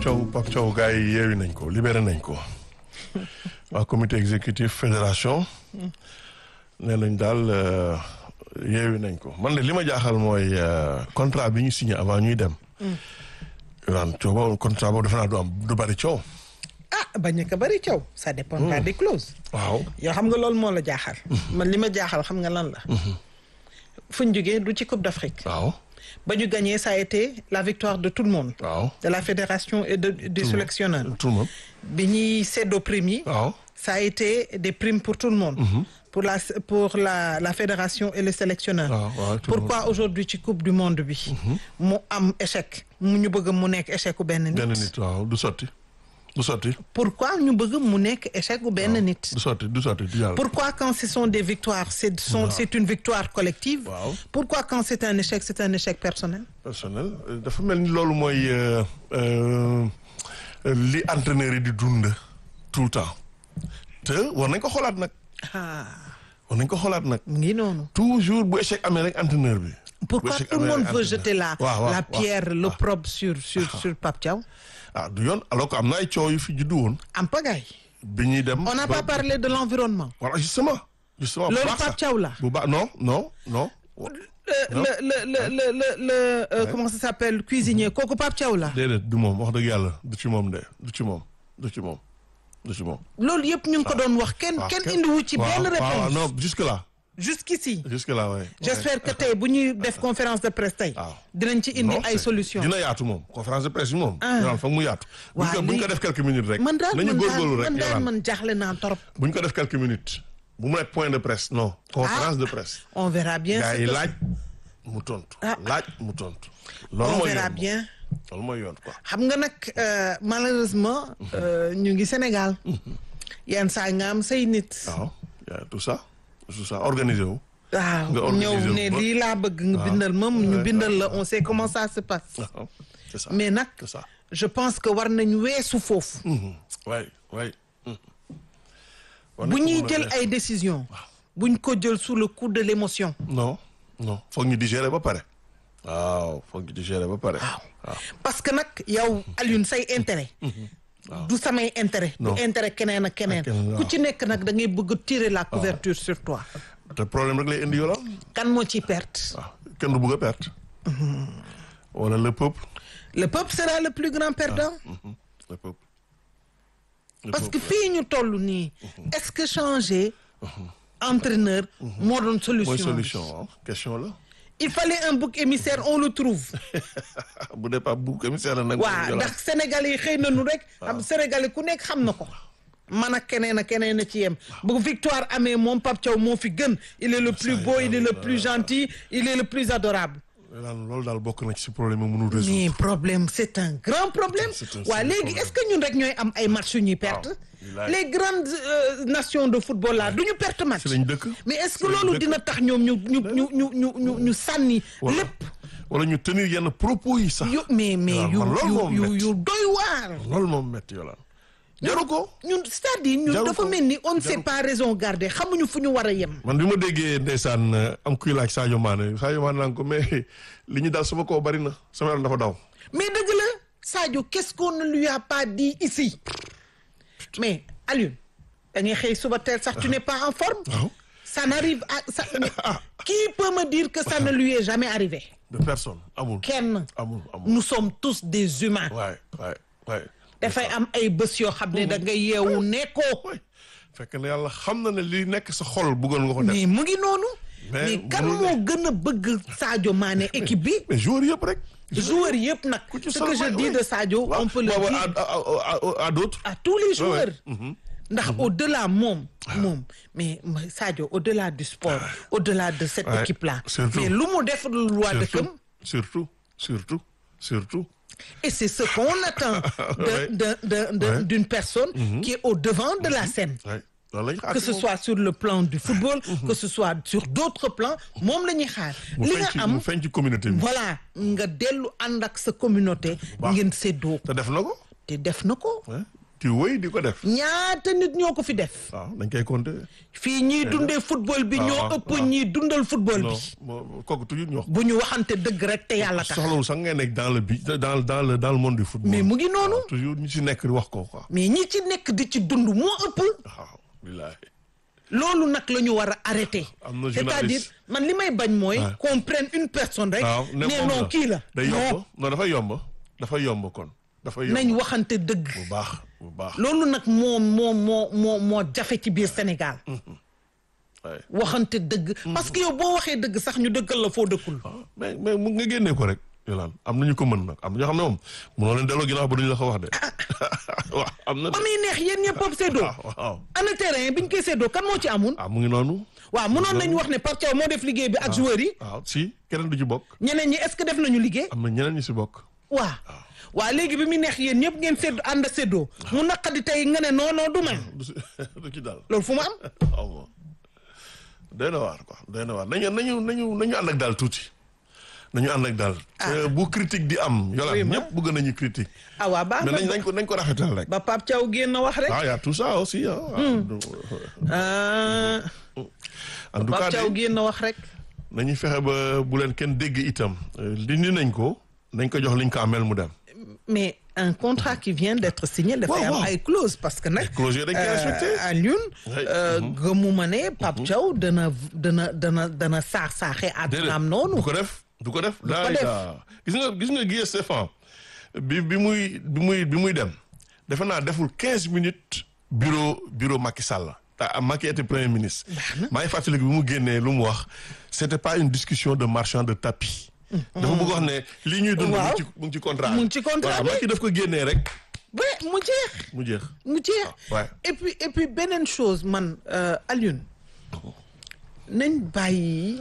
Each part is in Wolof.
Thiaw Pape Thiaw gars yi yeewi nañ ko libéré nañ ko waa comité exécutif fédération nee nañ daal yeewi nañ ko man de li ma jaaxal mooy contrat bi ñu signé avant ñuy dem. waan coow contrat boobu defe naa du am du bari coow. ah bañ a bari coow. ça dépendra des clauses. waaw yow xam nga loolu moo la jaaxal. man li ma jaaxal xam nga lan la. fu ñu jógee du ci Coupe d'Afrique. waaw. ba ñu gagné ça a été la victoire de tout le monde. waaw. de la fédération et de du sélectionneur. tout le monde. bi ñuy séddoo primes yi. waaw. ça a été des primes pour tout le monde. pour la pour la la fédération et le sélectionneur. waaw waaw tout le monde. pourquoi aujourd'hui ci coupe du monde bi. mu am échec mu ñu bëgg mu nekk échec u benn nit. benn nit waaw du sotti du sotti. pourquoi ñu bëgg mu nekk échec u benn nit. du sotti du sotti du yàlla. pourquoi quand ce sont des victoires c'est sont c'est une victoire collective. Waaw. pourquoi quand c'est un échec c'est un échec personnel. personnel dafa mel ni loolu mooy euh, euh, li entraîneur yi di dund tout le temps te war nañ ko xoolaat nag ah war nañ ko xoolaat nag mu ngi noonu. toujours bu échec amee rek entraîneur bi. pourquoi bu échec tout le amee monde rek veut entraîneur. jeter la waaw waaw la waaw. pierre l'opprobre sur sur sur Pape Thiaw. ah du yoon alors que am na ay coow yu fi juddu woon en pagaille. bi ñuy dem. on n'a ba- pas parlé de l'environnement. voilà justement. justement bu loolu baax Pape sax. Thiaw la. bu baax non non non. le le le le le le le euh, comment ça s'appelle cuisinier kooku Pape Thiaw la. déedéet du moom wax dëgg yàlla du ci moom de du ci moom du ci moom du ci moom. loolu yëpp ñu ngi ko doon wax kenn waaw kenn indiwu ci waaw, benn waaw, réponse non jusque là jusqu'ici jusque là ouais. j'espère que tey bu ñuy def conférence de presse tey waaw. dinañ ci indi Non, ay c'est- solutions dina yaatu moom conférence de presse bi moom. Ah. dina foog mu yaatu. buñ Waa, ko buñ ko lii- def quelques minutes rek. man daal nañu man daal góorgóorlu rek man daal Yolande. man jaaxle naa trop buñ ko def quelques minutes. bu mu nekk point de presse non. conférence de presse. on verra bien gars ce yi que- laaj mu tontu. Ah. laaj mu tontu. loolu on mooy verra yoon bien loolu mooy yoon quoi. xam nga nag euh, malheureusement euh, ñu ngi Sénégal yenn saa nga am say nit waaw y a tout ça tout ça organisé wu. waaw nga organiser ñëw wu ne ba- lii laa bëgg nga bindal ma ñu Ouais, bindal la on sait comment ça se passe waaw c'est ça. mais nag c'est ça. je pense que war nañu weesu foofu waay waay. bu ñuy jël ay décisions buñ ko jël sous le coup de l'émotion non non foog ñu digérer ba pare. waaw foog ñu digérer ba pare. waaw parce que nag yow Alioune say intérêt du samay intérêt du Non. intérêt keneen ak keneen keneen, ku waaw. ci nekk nag da ngay bëgg a tirer la couverture sur toi te problème rek lay indi yoolal. kan moo ciy perte waaw kenn du bëgg a perte. wala le peuple. le peuple sera le plus grand perdant le peuple. Le parce que peuple. fii ñu toll nii est-ce que changer entraîneur moo doon mooy solution solution waaw question la. il fallait un bouc émissaire on le trouve bu dee pas bu commissaire la nag. waaw ndax sénégalais yi xëy nañu rek xam sénégalais ku nekk xam na ko man ak keneen ak keneen a ci yem bu victoire amee moom Pape Thiaw moo fi gën il est le plus beau il est le plus gentil il est le plus adorable loolu daal bokk na ci si problème yi mënul résoudre. mais problème c'est un grand problème C'est un- waaw c'est un léegi problème. est-ce que ñun rek ñooy am ay match yu ñuy perte bilaay. les grandes euh, nations de football là du ñu perte match si lañ dëkk. mais est-ce que Si lañ loolu dëkk. dina tax ñoom ñu ñu ñu ñu ñu ñu ñu sànni wala lépp wala ñu tenir yenn propos yi sax. yu mais mais waaw yu man loolu moom yu yu métti. yu doy waar loolu moom métti yolaan. jaru ko. ñun c'est-à-dire ñun Jaru dafa ko. mel ni on ne sait Jaru pas raison garder xamuñu fu ñu war a yem man bi ma déggee ndeysaan euh, am kuy laaj Sadio Mané Sadio Mané naan ko mais li ñu daal sama kaw bari na sama yaram dafa daw. mais dëgg la Sadio qu'est-ce qu'on ne lui a pas dit ici mais Alioune da ngay xëy suba teel sax tu n'es pas en forme waaw ça n'arrive à ça mais qui peut me dire que ça ne lui est jamais arrivé de personne amul. kenn amul amul. nous sommes tous des humains waay waay waay. dafay am ay bés yoo xam ne da nga yeewu nekkoo waay fekk na yàlla xam na ne li nekk sa xol bëggoon nga ko def. mais mu ngi noonu Mais mais kan mënul moo gën a bëgg Sadio Mané équipe bi mais joueur yëpp rek. joueurs yëpp nag ci ce sol que je may- dis oui. de Sadio waaw, on peut le waaw, dire à, à, à, à, à d'autres. à tous les Ouais, ouais. joueurs ndax au-delà moom moom mais mais Sadio au-delà du sport au-delà de cette Ouais, équipe là surtout. mais lu mu def lu waa dëkkam surtout surtout surtout. et c'est ce qu'on attend de Ouais. de de de Ouais. d'une personne qui est au devant de la scène waay loolu la ñu xaar que ci ce moom. soit sur le plan du football que ce soit sur d'autres plans moom la ñuy xaar mu li feeñ nga ci am mu feeñ ci communauté bi. voilà nga dellu ànd ak sa communauté baax. ngeen séddoo te def na ko. te def na ko Ouais. di wéy di ko def ñaata nit ñoo ko fi def waaw dañ koy compter fii ñiy dundee football bi ñoo waaw, ëpp waaw. ñiy dundal football non bi moo- kooku toujours ñu wax bu ñu waxante dëgg rek te yàlla tax soxlawul sax ngay nekk dans le bi dans dans le dans le monde du football mais mu ngi noonu toujours ñu ci nekk di wax ko quoi mais ñi ci nekk di ci dund moo ëpp waaw billaahi loolu nag la ñu war a arrêter Am na c'est-à-dire journaliste. man li may bañ mooy Ouais. qu'on prenne une personne rek waaw ne moom non kii la day non yomb non dafa yomb dafa yomb kon dafa yomb nañ waxante dëgg bu baax bu baax loolu nag moo moo moo moo moo jafe ci biir Sénégal waaye waxante dëgg parce que yow boo waxee dëgg sax ñu dëggal la foo dëkkul mais mais mu nga génnee ko rek yolaan am nañu ko mën nag am na ñoo xam ne moom mënoo leen delloo ginnaaw ba duñu la ko wax de waaw am na de ba muy neex yéen ñëpp pop séddoo waaw waaw ana terrain biñ koy séddoo kan moo ci amun ah mu ngi noonu waaw mënoon nañu wax ne Pape Thiaw moo def liggéey bi ak joueurs yi waaw si keneen du ci bokk ñeneen ñi est-ce que def nañu liggéey am na ñeneen ñu si bokk waaw waaw léegi bi muy neex yéen ñëpp ngeen sédd ànd a séddoo mu naqadi tey nga ne non non du man du si du ci daal loolu fu mu am waaw moom doy na waar quoi doy na waar nañu nañu nañu nañu ànd ak daal tuuti nañu ànd ak daal Euh, bu critique di am yolaan Oui, ma. ñëpp bëgg nañu critique ah waa baax mais na nañ nañ ko nañ ko rafetal rek ba Pape Thiaw génn wax rek ah y a tout ça aussi ah ah en tout cas Pape Thiaw de génn wax rek nañu fexe ba bu leen kenn dégg itam Euh, dindi nañ ko nañ ko jox liñ ko amel mu dem mais un contrat qui vient d'être signé dafay Waaw, am waaw. ay clause parce que nag Ay clause yooyu dañ koy respecté. Alioune Ouais. gëmuma ne Pape Thiaw dana dana dana dana saax saaxe àddunaam noonu du ko def du ko def ko daay def. daa gis nga gis nga Guy Stéphane bi bi muy bi muy bi muy dem defe naa deful quinze minutes bureau bureau Macky Sall te Macky était premier ministre maa ngi fàttaliku bi mu génnee lu mu wax c'était pas une discussion de marchand de tapis dafa bëgg wax ne lii ñuy dund mu Waaw. ngi ci mu ngi ci contrat Mu ngi ci contrat voilà bi. Macky daf ko génnee rek ba mu jeex mu jeex mu jeex ouais. et puis et puis beneen chose man euh, Alioune nañ bàyyi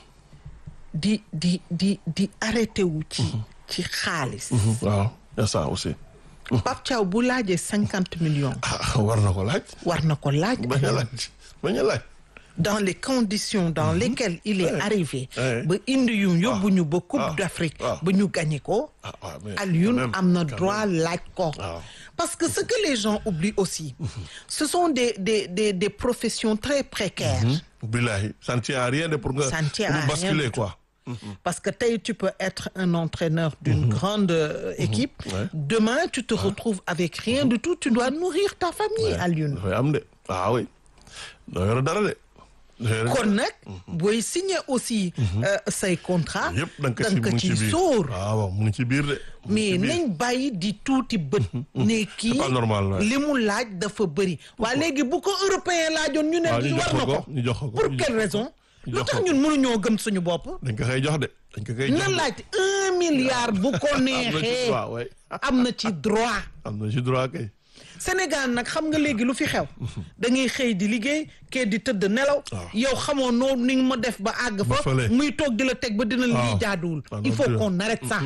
di di di di arrêté wu ci ci xaalis waaw y a ça aussi Pape Thiaw bu laajee cinquante millions ah war na ko laaj war na ko laaj bañ a laaj bañ a laaj dans les conditions dans lesquelles il est arrivé Ouais. ba indi yu yóbbu ñu ba Coupe Ah. d'Afrique Ah. ba ñu gagné ko ah waaw mais Alioune quand même, am na quand droit laaj ko Ah. parce que ce que les gens oublient aussi ce sont des des des des professions très précaires billahi ça ne tient à rien de pour nga Ça ne tient pour à rien basculer du tout. quoi parce que tey tu peux être un entraîneur d'une grande euh, équipe Ouais. demain tu te retrouves avec rien du tout tu dois nourrir ta famille Alioune dafay am de ah oui doo yore dara de doo yore kon nag booy signer aussi euh, say contrat yëpp da nga ko da ci nga mu ngi ci ci biir sóor waaw waaw mu ngi ci biir de mu ngi mais ci biir. nañ bàyyi di tuuti bët ne kii pas normal, ouais. li mu laaj dafa bëri waa léegi bu ko européen laajoon ñu ne waaw ñu war jox na ko ko ko ñu jox ko ko pour ñu quelle jox raison ñu lu jox tax ko. ñun mënuñoo gëm suñu bopp dañ ko koy jox de dañ ko koy jox na de. laaj un milliard bu ko am na ci neexee droit ouais. am na ci droit am na ci droit kay Sénégal nag xam nga léegi lu fi xew da ngay xëy di liggéey kee di tëdd nelaw yow xamoo noo ni nga ma def ba àgg fa fële. muy toog di la teg ba dina lii waaw. jaaduwul Ah, il non, faut tu- qu'on arrête ça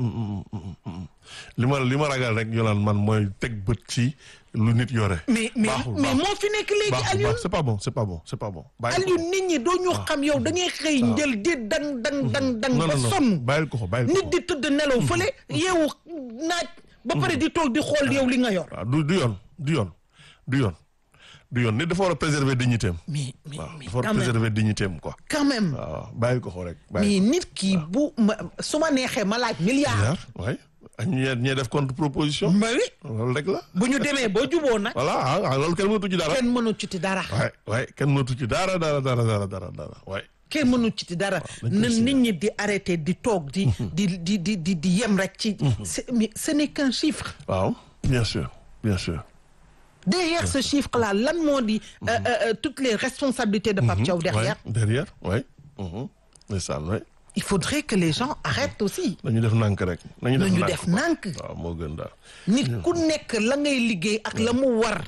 li ma li ma ragal rek yolaan man mooy teg bët ci lu nit yore mais mais Baaxul, mais baaxul. moo fi nekk léegi baaxul Alioune baax c'est pas bon c'est pas bon c'est pas bon bàyyi ko Alioune nit ñi doo ñu xam yow da ngay xëy njël di dang dang dang dang non ba non non sonn bàyyil ko ko bàyyil ko nit ko di tëdd nelaw fële yeewu naaj ba pare di toog di xool yow li nga yor waaw du du yoon du yoon du yoon du yoon nit dafa war a préserver dignité am mais mais waaw mais dafa war a quand même préserver dignité am quoi quand même waaw bàyyil ko ko rek mais bàyyil nit ki bu ma su ma neexee ma laaj milliard ko waay ak ñee ñee def contre proposition ma wi loolu rek la bu ñu demee ba juboo nag voilà ah ah, loolu kenn mënatu ci dara kenn mënu ci ti dara waay waay kenn mënatu ci dara dara dara dara dara dara waay kenn mënu ci ti dara dañ koy na signé. nit ñi di arrêté di toog di di di di di di yem rek ci c'est- mais ce n'est qu'un chiffre waaw bien sûr bien sûr derrière ce chiffre là lan moo di euh, euh, euh, toutes les responsabilités de Pape Thiaw derrière Ouais, derrière waay ndeysaan waay il faudrait que les gens arrêtent aussi nañu def nànk rek nañu def nañu nànk def quoi. nànk waaw moo gën daal nit ku nekk la ngay liggéey ak la mu war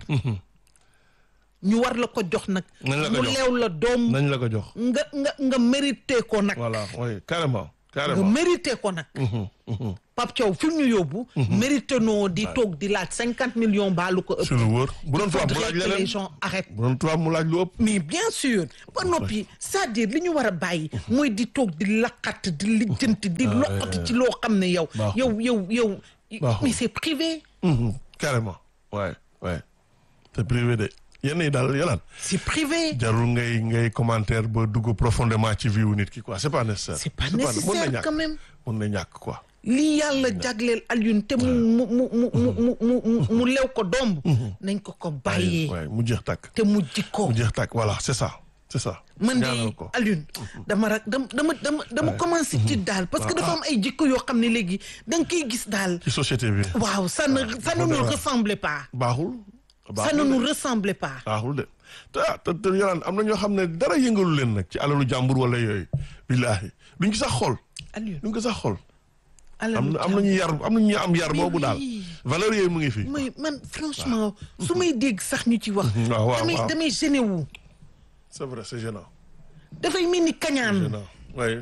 ñu war la ko jox nag Nañ la ko mu jox. leew la doom nañ la ko jox nga nga nga mérité ko nag voilà oui carrément nga carrément mérité ko nag Pape Thiaw fi mu ñu yóbbu mérité noo di toog di laaj cinquante millions baalu ko ëpp sur lu wóor bu doon tubaab mu faudrait laaj que les leneen gens arrêtent bu doon tubaab mu laaj lu ëpp mais bien sûr ba noppi c'est-à-dire li ñu war a bàyyi mooy di toog di laqat di lijjanti di loqati ci loo xam ne yow Baaxul. yow yow yow Baaxul. mais c'est privé Mhm, carrément waaye ouais c'est privé de yenn yi daal yolaan c'est privé jarul ngay ngay commentaire ba dugg profondément ci vie wu nit ki quoi c'est pas nécessaire. c'est pas mën na nécessaire ñàkk quand même mën na ñàkk quoi. lii yàlla jagleel Alioune te mu mu mu mu mu mu mu mu lew ko domb nañ ko ko bàyyee waaye mu jeex tàkk. te mu jikko mu jeex tàkk voilà c'est ça c'est ça. man ñaanal de ko Alioune dama rak dama dama dama dama commencé ci daal parce que dafa am ay jikko yoo xam ne léegi da nga koy gis daal ci société bi. waaw ça ne ça ne nous ressemble pas baaxul. ça baaxul ne de. nous ressemble pas baaxul de te ah te te yolaan am na ñoo xam ne dara yëngalu leen nag ci alalu jàmbur wala yooyu. billaahi duñ ci sax xool. Alioune duñ ko sax xool. alalu am na am na ñu yar am na ñu am yar Mais boobu daal. oui. valeur yooyu mu ngi fi. may man franchement su may dégg sax ñu ci wax waaw waaw damay waaw. damay gêné wu c'est vrai c'est gênant. dafay mel ni kañaan gênant waaye.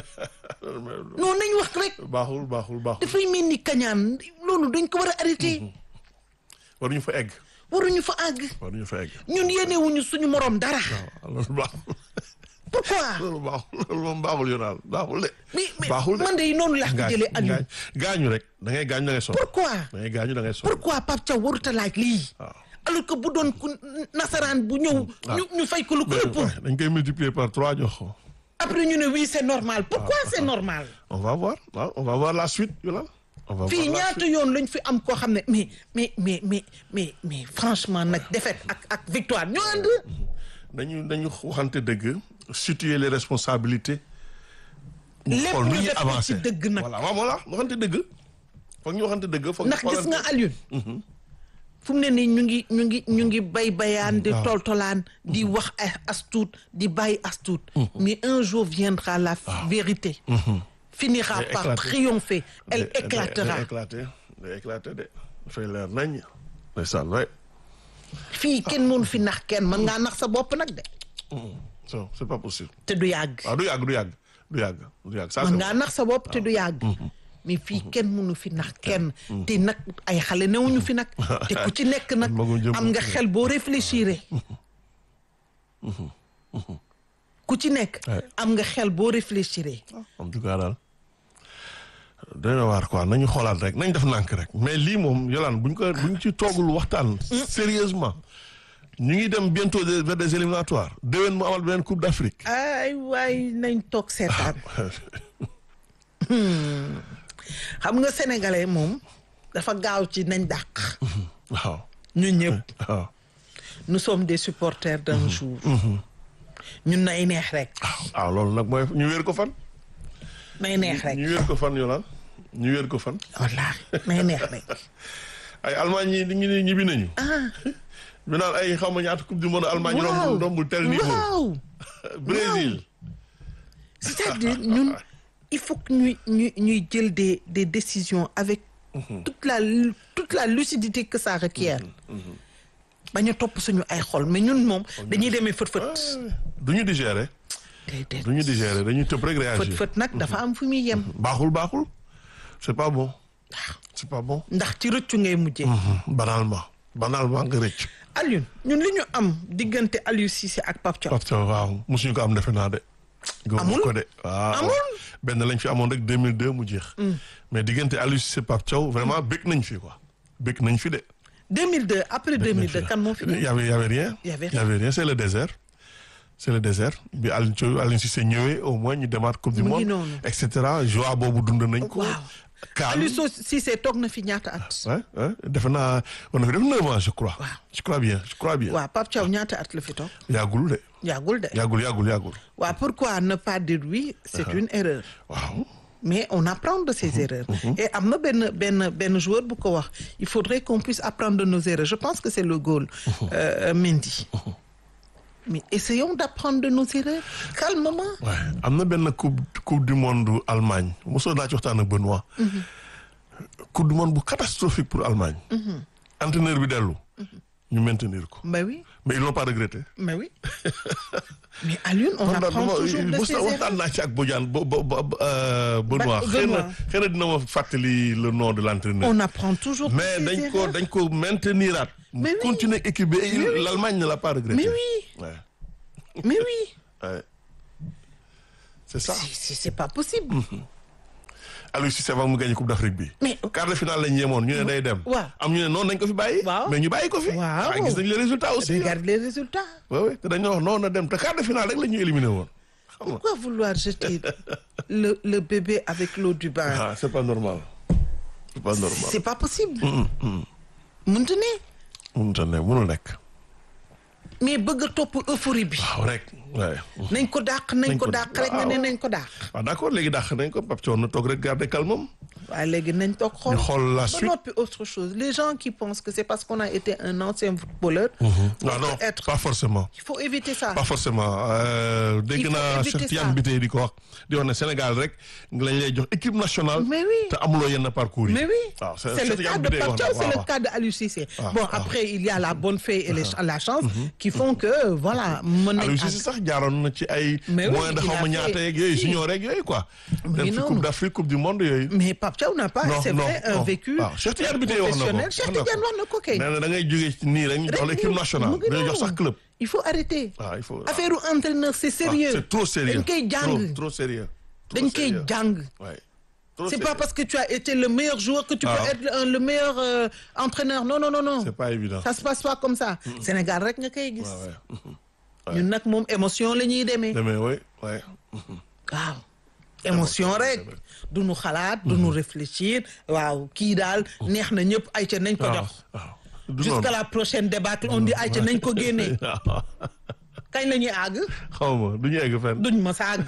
non nañ wax rek baaxul baaxul baaxul. dafay mel ni kañaan loolu dañ ko war a arrêté waruñu fa egg. waruñu fa àgg waruñu fa egg. ñun yéenewuñu suñu morom dara waaw loolu baaxul. pourquoi loolu baaxul loolu moom baaxul yonaal baaxul de. mais mais baaxul de. man de noonu laa ko jëlee Alioune gaañu rek da ngay gaañu da ngay sonn. pourquoi da ngay gaañu da ngay sonn. pourquoi Pape Thiaw warut a laaj lii waaw. alors que bu doon ku nasaraan bu ñëw ñu ñu fay ko lu ko ëpp Ouais, dañ koy multiplier par trois jox ko. après ñu ne oui c'est normal pourquoi c'est normal on va voir waaw on va voir la suite yolaan. on va fii voir la ñaata suite. yoon lañ fi am koo xam ne mais mais mais mais mais mais franchement nag défaite ak ak victoire ñoo ànd dañu dañu waxante dëgg. situer les responsabilités. ñu Lépp xool nu ñu ñuy def ko ci avancer. dëgg nag. voilà waaw voilà waxante dëgg. foog ñu waxante dëgg. foog ñu ndax gis nga xoolante- Alioune fu mu ne nii ñu ngi ñu ngi ñu ngi bay bayaan di waaw. toltolaan di wax ay astuut di bàyyi astuut mais un jour viendra la vérité finira Day par éclater. triompher elle day- day- éclatera day éclater day éclater de. dafay leer nañ. ndeysaan waay. fii kenn mënu fi nax kenn mën ngaa nax sa bopp nag de so c'est pas possible. te du yàgg waaw du yàgg du yàgg du yàgg du yàgg ça mën c'est ngaa nax sa bopp te du yàgg mais fii kenn mënu fi nax kenn te nag ay xale newuñu fi nag te ku ci nekk nag Magum jëm. am nga xel boo réfléchir ku ci nekk Ouais. am nga xel boo réfléchir en tout cas daal doy na waar quoi nañu xoolaat rek nañ def nànk rek mais lii moom yolaan buñ ko buñ ci toogul waxtaan sérieusement ñu ngi dem bientôt de- vers des éliminatoires déwén mu amal beneen coupe d'Afrique ay waay nañ toog seetaan xam nga sénégalais moom dafa gaaw ci nañ dàq waaw ñu ñëpp waaw nous sommes des supporters d'un jour ñun nay neex rek waaw loolu nag mooy ñu wéer ko fan nay neex rek ñu wéer ko fan yolaan ñu wéer ko fan wallaahi nay neex rek ay Allemagne yi ñu ngi ñibbi nañu ñu naan ay xaw ma ñaata coupe du monde Allemagne waaw rombul rombul tel niveau waaw Brésil c'est-à-dire ñun il faut que ñuy ñuy ñuy jël des des décisions avec toute la lu- toute la lucidité que ça requiert bañ a topp suñu ay xol mais ñun moom dañuy demee fët-fët du ñu digérer déedéet du ñu digérer dañuy tëb rek réagir fët-fët nag dafa am fu muy yem baaxul baaxul c'est pas bon c'est pas bon ndax ci rëccu ngay mujjee banalement banalement nga rëcc Alioune ñun li ñu am diggante Aliou Cissé ak Pape Thiaw parce que waaw mosuñu ko am defe naa de gëwuma Amul? ko de waaw Amul? benn lañ fi amoon rek 2002 mu jeex mais diggante Aliou Cissé Pape Thiaw vraiment bëgg nañ fi quoi bëgg nañ fi de 2002 après 2002 kan moo fi Il y avait, il y avait rien. Il y avait Il y avait rien. C'est le désert. C'est le désert. bi Aliou Thiaw Aliou Cissé ñëwee au moins ñu démarre coupe du Mu ngi monde. noonu. et cetera joie boobu dund nañ ko. waaw Kaan Aliou Sow Cissé toog na fi ñaata at ouais, ouais. defe naa on a fait def neuf ans je crois. Waaw. je crois bien je crois bien. waaw Pape Thiaw ñaata at la fi toog yàggul de yàggul de yàggul yàggul yàggul. waaw pourquoi ne pas dire oui c'est une erreur waaw. mais on apprend de ses erreurs et am na benn benn benn joueur bu ko wax il faudrait qu'on puisse apprendre de nos erreurs je pense que c'est le goal euh, Mendy mais essayons d'apprendre de nos erreurs calmement ouais am na benn coupe coupe du monde Allemagne mosoo naa ci waxtaan ak Benoît. coupe du monde bu catastrophique pour Allemagne. entraîneur bi dellu. ñu maintenir ko. mais oui mais ils l'ont pas regretté. mais oui mais Alioune on man daal apprend dama toujours de mos ses na erreurs waxtaan naa ci ak Bodiane bo bo bo euh, Benoît Ba- xëy na Benoît. xëy na dina ma fàttali le nom de l'entraîneur on apprend toujours de mais ses dañ ko erreurs dañ ko mainteniraat mu Mais oui. continuer équipe bi et Mais oui. l'Allemagne ne l'a pas regretté mais oui ouais, mais oui ouais. c'est ça c'est c'est- c'est pas possible Aliou Cissé avant mu gagné coupe d'Afrique bi. Mais- quart de finale lañ yemoon ñu ne day dem. waaw. am ñu ne noonu nañ ko fi bàyyi. Waaw. mais ñu bàyyi ko fi. Waaw. gis nañ les résultats aussi. regarde les résultats waaw oui te dañoo wax noonu na dem te quart de finale rek la ñuy éliminé woon. xam nga pourquoi vouloir jeter le le bébé avec l'eau du bain ah c'est pas normal. c'est pas normal. c'est pas possible mënta ne mënut a ne mënul nekk. mais bëgg a topp euphorie bi waaw rek waaye. nañ ko dàq nañ Nañ ko ko- dàq rek nga ne waaw. nañ ko dàq waaw d'accord léegi dàq nañ ko Pape Thion na toog rek garder calme am. waaye léegi nañ toog xool ñu xool la ba suite. noppi autre chose les gens qui pensent que c'est parce qu'on a été un ancien footballeur non on non peut être pas forcément. il faut éviter ça pas forcément euh, dégg Il faut naa éviter Cheikh ça. Tidiane Bitèye di ko wax di wax ne Sénégal rek lañ lay jox équipe nationale. Mais oui. te amuloo yenn parcours yi. Mais oui, waaw c'est Cheikh le Tidiane cas de Bitèye Pape wax Thiaw, na c'est waaw, le waaw. cas de Aliou Cissé. Ah, bon, ah. après, il y a la bonne fée et les- la chance qui font que, voilà, mën nañ Aliou àgg. Cissé sax jaaroon na ci ay. Mais oui, moyen de il a xaw ma fait- ñaata yeeg yooyu si. junior rek yooyu quoi. Mais dem fi non. coupe d'Afrique coupe du monde yooyu. Mais Pape Thiaw n'a pas, non c'est non vrai, un non. vécu waaw Cheikh Tidiane Bitèye wax na ko professionnel. Cheikh Tidiane wax na ko kay. nee na da ngay jógee ci nii rek ñu jox la équipe nationale. mu ngi dañu jox noonu. sax club. Il faut arrêter. waaw il faut. Affaire u entraîneur, c'est ah, sérieux. c'est trop sérieux. dañ koy trop jàng. trop sérieux. Trop dañ koy sérieux. jàng. Ouais. Trop C'est pas sérieux. parce que tu as été le meilleur joueur que tu Ah. peux être un- le meilleur euh, entraîneur. Non, non, non, non. C'est pas évident. Ça se passe pas comme ça. Sénégal rek nga koy gis. Ouais, ouais. ñun nag moom émotion la ñuy demee. Demee oui ouais. waaw émotion rek du nu xalaat du nu réfléchir waaw kii daal neex na ñëpp ayca nañ ko waaw jox waaw. Du jusqu'à noonu. la prochaine débâcle on dit ayca nañ ko génnee kañ la ñuy àgg xaw ma du ñu egg fenn. duñ ma sa àgg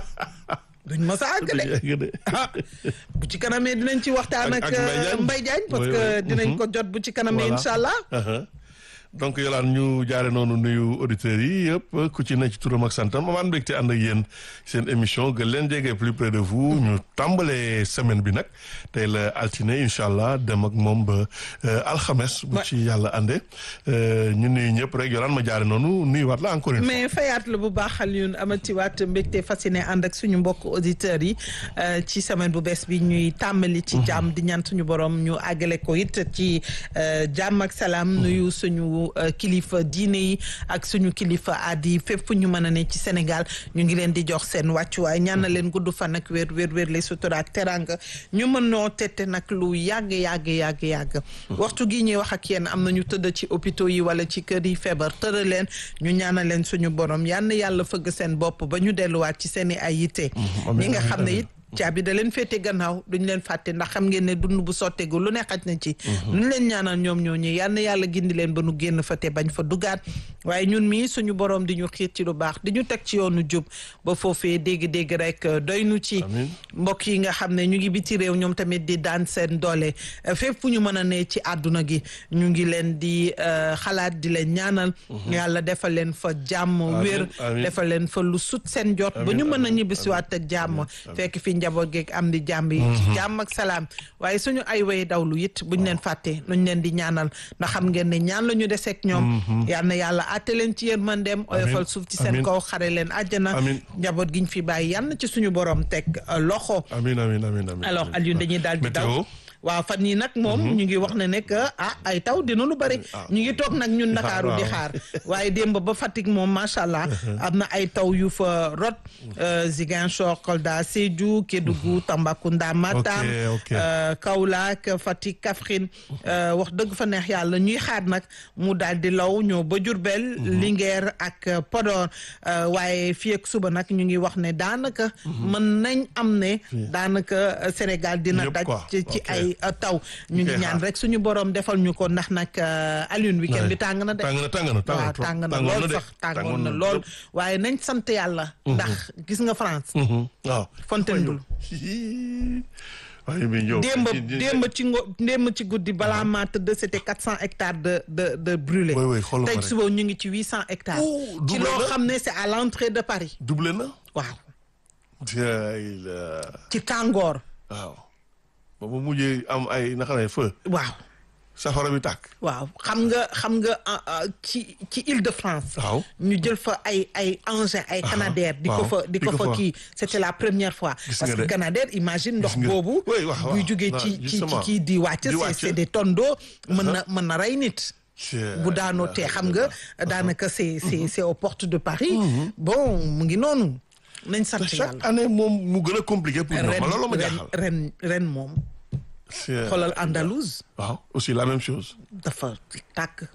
duñ ma sa àgg du de ñu egg de. ah bu ci kanamee dinañ ci waxtaan Ak- ak ak Mbaye Diagne. Mbaye Diagne parce Oui, que oui. dinañ Mhm. ko jot bu ci kanamee Voilà. incha allah Uh-huh. donc yolaan ñu jaare noonu nuyu auditeurs yi yëpp ku ci ne ci turam ak santam amaan mbégte ànd ak yéen seen émission gën leen jege plus près de vous ñu tàmbalee semaine bi nag tey la altine incha allah dem ak moom ba euh, alxames bu Ouais. ci yàlla ànde euh, ñu nuyu ñëpp rek yolaan ma jaare noonu nuyuwaat la encore une fois mais fayaat la bu baax Alioune amatiwaat mbégte fasciné ànd ak suñu mbokk auditeurs yi euh, ci semaine bu bees bi ñuy tàmbali ci jàmm di ñaan suñu borom ñu àggale ko it ci euh, jàmm ak salaam nuyu suñu euh, kilifa diine yi ak suñu kilifa aadi fépp fu ñu mën a ne ci Sénégal ñu ngi leen di jox seen wàccuwaay ñaan na leen gudd fan ak wér wér wér les sutura ak teranga ñu mën noo tette nag lu yàgg yàgg yàgg yàgg waxtu gi ñuy wax ak yéen am na ñu tëdd ci hôpitaux yi wala ci kër yi feebar tëra leen ñu ñaanal leen suñu borom yal na yàlla fëgg seen bopp ba ñu delluwaat ci seen i ay yitte ñi nga xam ne it caabi da leen féete gannaaw duñ leen fàtte ndax xam ngeen ne dund bu sotteegu lu ne xaj na ci luñ leen ñaanal ñoom ñoo ñu yal na yàlla gindi leen ba nu génn fa te bañ fa dugaat waaye ñun mii suñu borom di ñu xiir ci lu baax di ñu teg ci yoonu jub ba foofee dégg-dégg rek euh, doy nu ci Amiin. mbokk yi nga xam ne ñu ngi biti réew ñoom tamit di daan seen doole euh, fépp fu ñu mën a ne ci àdduna gi ñu ngi leen di euh, xalaat di leen ñaanal yàlla defal leen fa jàmm wér amiin. defal leen fa lu sut seen jot ba Amiin, ñu mën a amiin, ñibbisiwaat ak jàmm fekk fi njaboot geeg am di jàmm yi ci jàmm ak salaam waaye suñu ay way dawlu it buñ leen fàtte nuñ leen di ñaanal ndax xam ngeen ne ñaan la ñu deseeg ñoom yal na yàlla àtte leen ci yërmandeem oyofal suuf ci seen amiin. kaw xare leen àjjana Amiin. njaboot giñ fi bàyyi yal na ci suñu borom teg euh, loxo amiin amiin amiin amiin alors Alioune dañuy daal di daw météo waaw fan yii nag moom ñu ngi wax ne ne que ah ay taw dina lu bëri ñu ngi toog nag ñun Ndakaaru di waaw. xaar waaye démb ba Fatick moom macha allah am na ay taw yu fa rot euh, Ziguinchor Kolda Sédhiou Kédougou Tambacounda Matam ok. euh, Kaolack Fatick Kaffrine euh, wax dëgg fa neex yàlla ñuy xaar nag mu daal di law ñëw ba Diourbel Linguère ak euh, Podor euh, waaye fii ak suba nag ñu ngi wax ne daanaka mën nañ am ne daanaka euh, Sénégal dina Yëpp daj quoi. ci ci Ok. ay uh, taw ñu ngi Ok, ñaan xaar. rek suñu borom defal ñu ko ndax nag uh, Alioune weekend bi tàng na de tàng na tàng na tàng na waaw trop. tàng na Tàngoon lool de. sax tàngoon Tàngoon na na lool trop. waaye nañ sant yàlla ndax gis nga France Mhm. waaw. Fontainebleau waaye bi ñëw. démb di- di- démb ci ngo démb ci guddi balaa maa tëdd c'était quatre cent hectares de de de brûlés Oui, oui, xoolal ma tey rek. suba ñu ngi ci huit cent hectares Oh, ci doublé loo na. xam ne c'est à l'entrée de Paris doublé na. waaw Jaay la. ci tàngoor waaw. ba mu mujjee am ay naka lay feu. waaw safara bi tàkk. waaw xam nga xam nga ah, ah, ci ci Île-de-France waaw. ñu jël fa ay ay engins ay Canadair di ko waaw. fa di Di ko ko fa fa. kii c'était la première fois Gis parce nga que de. Canadair imagine ndox Gis nga. boobu Oui, waaw, waaw. buy jógee waaw, ci ci ci justement. kii di wàcc Di c'est wàcc. c'est des tonnes d'eau mën na mën na rey nit Jaay bu daanoo te xam nga daanaka c'est c'est c'est aux portes de Paris bon mu ngi noonu nañ sant chaque yàlla année moom mu gën a compliqué pour ñoom ren man loolu ma ren jaaxal. ren ren moom C'est- xoolal Andalouse waaw aussi la même chose. dafa tàkk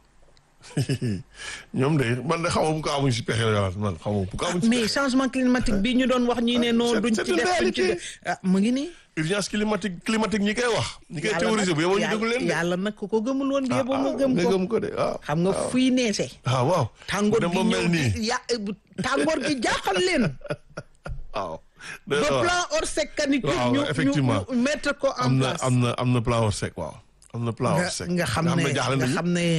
ñoom de man de xaw ma bu ko amuñ si pexe la man xaw ma bu ko amuñ si mais pexe. changement climatique bi ñu doon wax ñi ne non c'est- duñ c'est ci une def duñ ci réalité. def ah mu ngi nii urgence climatique climatique ñi koy wax. ñi koy yàlla théoriser bu yeboo ñu nag- déglu leen de. yàlla nag ku ko gëmul woon bi yeboo nga ah, gëm nga ko gëm ko de waaw. xam nga fuy neese ah waaw. tàngoor dem gi ba mel ñëw nii di- ya tàngoor gi jaaxal leen waaw. ba plan Orsec canicule waaw, ñu effectivement. ñu mettre ko en am na place am na am na plan Orsec waaw. am na plan nga Orsec. nga xam am ne na jaaxle nga nañu. xam ne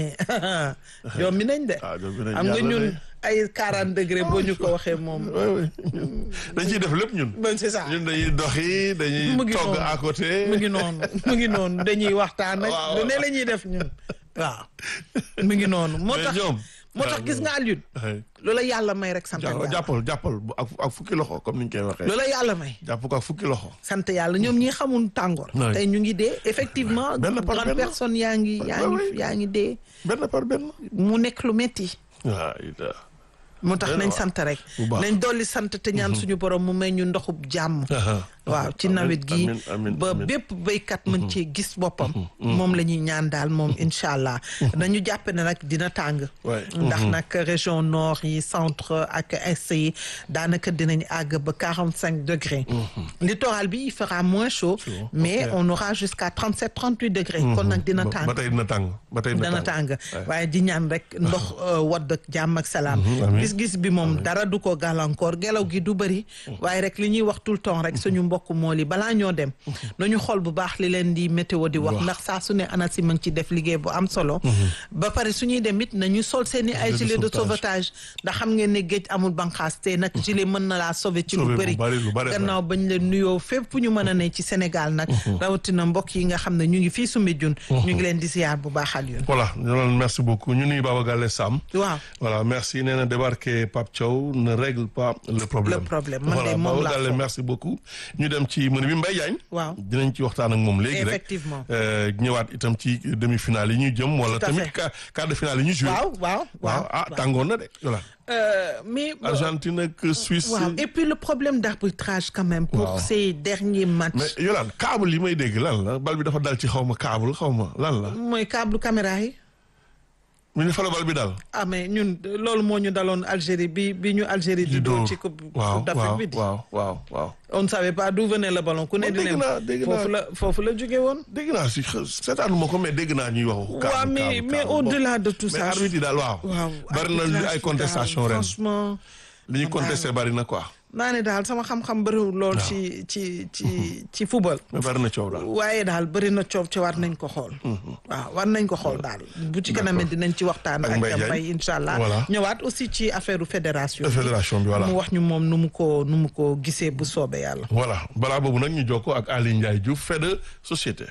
ñoom mi nañ de ah ñoom dinañ xam nga jaaxle ñun de. ay 40 degré boo ñu ko waxee moom oui oui dañ ciy def lépp ñun. ben c'est ça ñun dañuy doxi dañuy Mu ngi togg noonu. à côté. mu ngi noonu mu ngi noonu dañuy waxtaan ak Waaw, lu ne waaw. la ñuy def ñun waaw mu ngi noonu moo Mais tax ñoom. moo tax gis nga Alioune ay loola yàlla may rek sant jàpp- yàlla jàppal jàppal bu- ak ak fukki loxo comme ni ñu koy waxee. loola yàlla may jàpp ko ak fukki loxo. sant yàlla ñoom ñi xamul tàngoor Ouais. tey ñu ngi dee effectivement Benn par grande benn. personne yaa ngi yaa Ouais, ngi ouais. yaa ngi dee benn par benn. mu nekk lu metti waaw it moo tax Benn nañ waa. sant rek Bu baax. nañ dolli sant te ñaan suñu borom mu may ñu ndoxub jàmm waaw ci Amiin, nawet gi amiin, amiin, ba amiin. bépp béykat mën cee gis boppam moom la ñuy ñaan daal moom incha allah nañu jàppe ne nag dina tàng Ouais. ndax nag région nord yi centre ak est yi daanaka dinañ àgg ba quarante cinq degrés littoral bi il fera moins chaud mais ok. on aura jusqu'à trente sept trente huit degrés kon nag dina ba tàng ba tey dina tàng ba tey dana tàng waaye di ñaan rek ndox euh, wadd ak jàmm ak salaam amiin. gis-gis bi moom dara du ko gàllankoor gelaw gi du bëri waaye rek li ñuy wax tout le temps rek suñu mbokk mool yi balaa ñoo dem nañu xool bu baax li leen di météo di wax Wax. ndax saa su ne ANACIM a ngi ci def liggéey bu am solo ba pare suñuy dem it nañu sol seen i ay Gilet de gilet de sauvetage. sauvetage ndax xam ngeen ne géej amul banqaas te nag gilet mën na laa sauver ci lu Sauver bu bëri bari, lu bari, gannaaw bañ leen nuyoo fépp fu ñu mën a ne ci Sénégal nag rawatina mbokk yi nga xam ne ñu ngi fii Soumbédioune ñu ngi leen di ziar bu baax al yoon voilà ñu doon merci beaucoup ñu nuyu Baba Galle Sam. waaw voilà merci nee na débarquer Pape Thiaw ne règle pas le problème. Le problème, man de voilà moom Baba laa Galle foog. merci beaucoup. ñu dem ci menu bi Mbaye Diagne. waaw dinañ ci waxtaan ak moom léegi rek. Effectivement. Euh, ñëwaat itam ci demi-finale yi ñu jëm wala Tout à tamit fait. quart quart de finale yi ñu joué. waaw waaw waaw ah waaw. tàngoon na de voilà. Euh, mais bon, Argentine ak Suisse. waaw et puis le problème d'arbitrage quand même pour Waaw. ces derniers matchs mais Yolande câble yi may dégg lan la bal bi dafa dal ci xaw ma câble xaw ma lan la. mooy câble caméra yi mu ne fa la bal bi dal. ah mais ñun loolu moo ñu daloon Algérie bi bi ñu Algérie di doon ci coupe waaw coupe d'Afrique waaw bi di waaw waaw waaw. on ne savait pas d'où venait le ballon ku ne Bon, di dégg leen naa, dégg foofu naa. la foofu la jóge woon dégg naa si xë- seetaanuma ko mais dégg naa ñuy wax. câble waaw mais câble, mais câble. au-delà de tout mais ça arbitre yi daal waaw. waaw bari na lu arbitrage ay bi contestation daal, ren franchement li ñu contesté bari na quoi. naa ne daal sama xam-xam bëriwul lool ci ci ci ci football mais bari na coow daal. waaye daal bëri na coow ci war nañ ko xool waaw war nañ ko xool daal bu ci kanamee dinañ ci waxtaan Ak ak Mbaye Diagne. Mbaye incha allah Voilà. ñëwaat aussi ci affaire fédération bi. fédération bi voilà. mu wax ñu moom nu mu ko nu mu ko gisee bu soobee yàlla voilà balaa boobu nag ñu jokkoo ak Aly Ndiaye Diouf fait de société.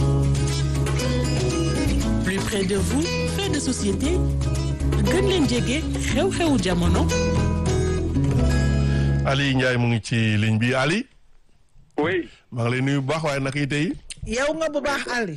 plus près de vous fait de société gën leen jege xew-xewu jamono Aly Ndiaye mu ngi ci ligne bi Ali oui maa ngi lay nuyu bu baax waaye naka yi tey. yow nga bu baax Ali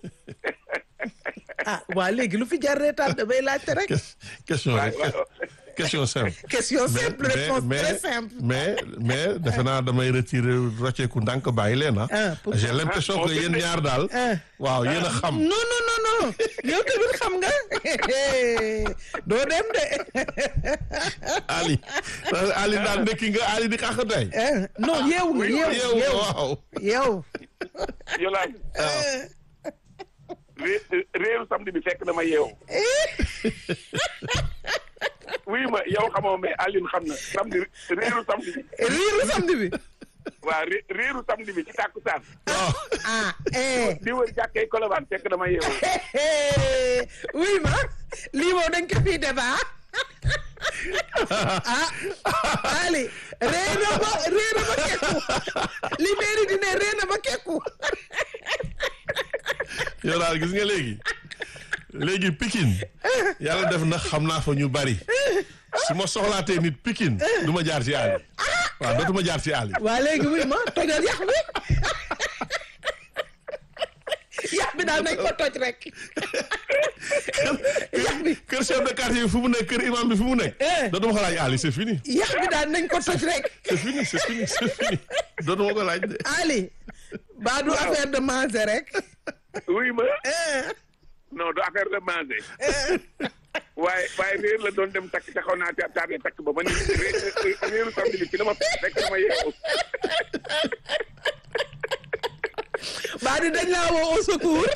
ah waa léegi lu fi jar reetaan damay laajte rek question rek question simple. question simple mais réponse mais très simple mais mais defe naa damay retirer rocceeku ndànk bàyyi leen ah. Ah, pourquoi? j'ai l'impression que yéen ñaar daal. Ah. waaw yéen a xam. non non non non yow tamit xam nga doo dem de Ali Ali daal ndekki nga Ali di xax tey. Eh, non yeewu nga yeewu yow yeewu waaw. yow Yolande ré réeru samedi bi fekk dama yeewu oui ma yow xamoo mais Aline xam na samedi réeru samedi bi riiru samedi bi waaw ré réeru samedi bi ci tàkkusaan waaw. ah eh di wër jàkkee Colobane fekk dama yeewu oui ma lii moom dañ ko fii débat ah Ali ree na ba ree na ba kekku li meeri di ne ree na ba kekku yow daal gis nga léegi léegi Pikine yàlla def na xam naa fa ñu bari su ma soxlaatee nit Pikine du ma jaar ci Ali waaw dootuma jaar ci Ali waa léegi oui ma tojal yax bi yax bi daal nañ ko toj rek yax bi kër chef de quartier bi fu mu nekk kër imam bi fu mu nekk. Eh. dootuma ko laaj Ali c'est fini. yax bi daal nañ ko toj rek c'est fini c'est fini c'est fini dootuma ko laaj de. Ali baa du affaire de manger rek oui ma Eh, non du affaire de manger waaye waaye réer la doon dem takk taxaw naa ta taable takk ba ma ni ré- réeru samedi bi fi dama fekk dama yeewu baa di dañ laa woo au secours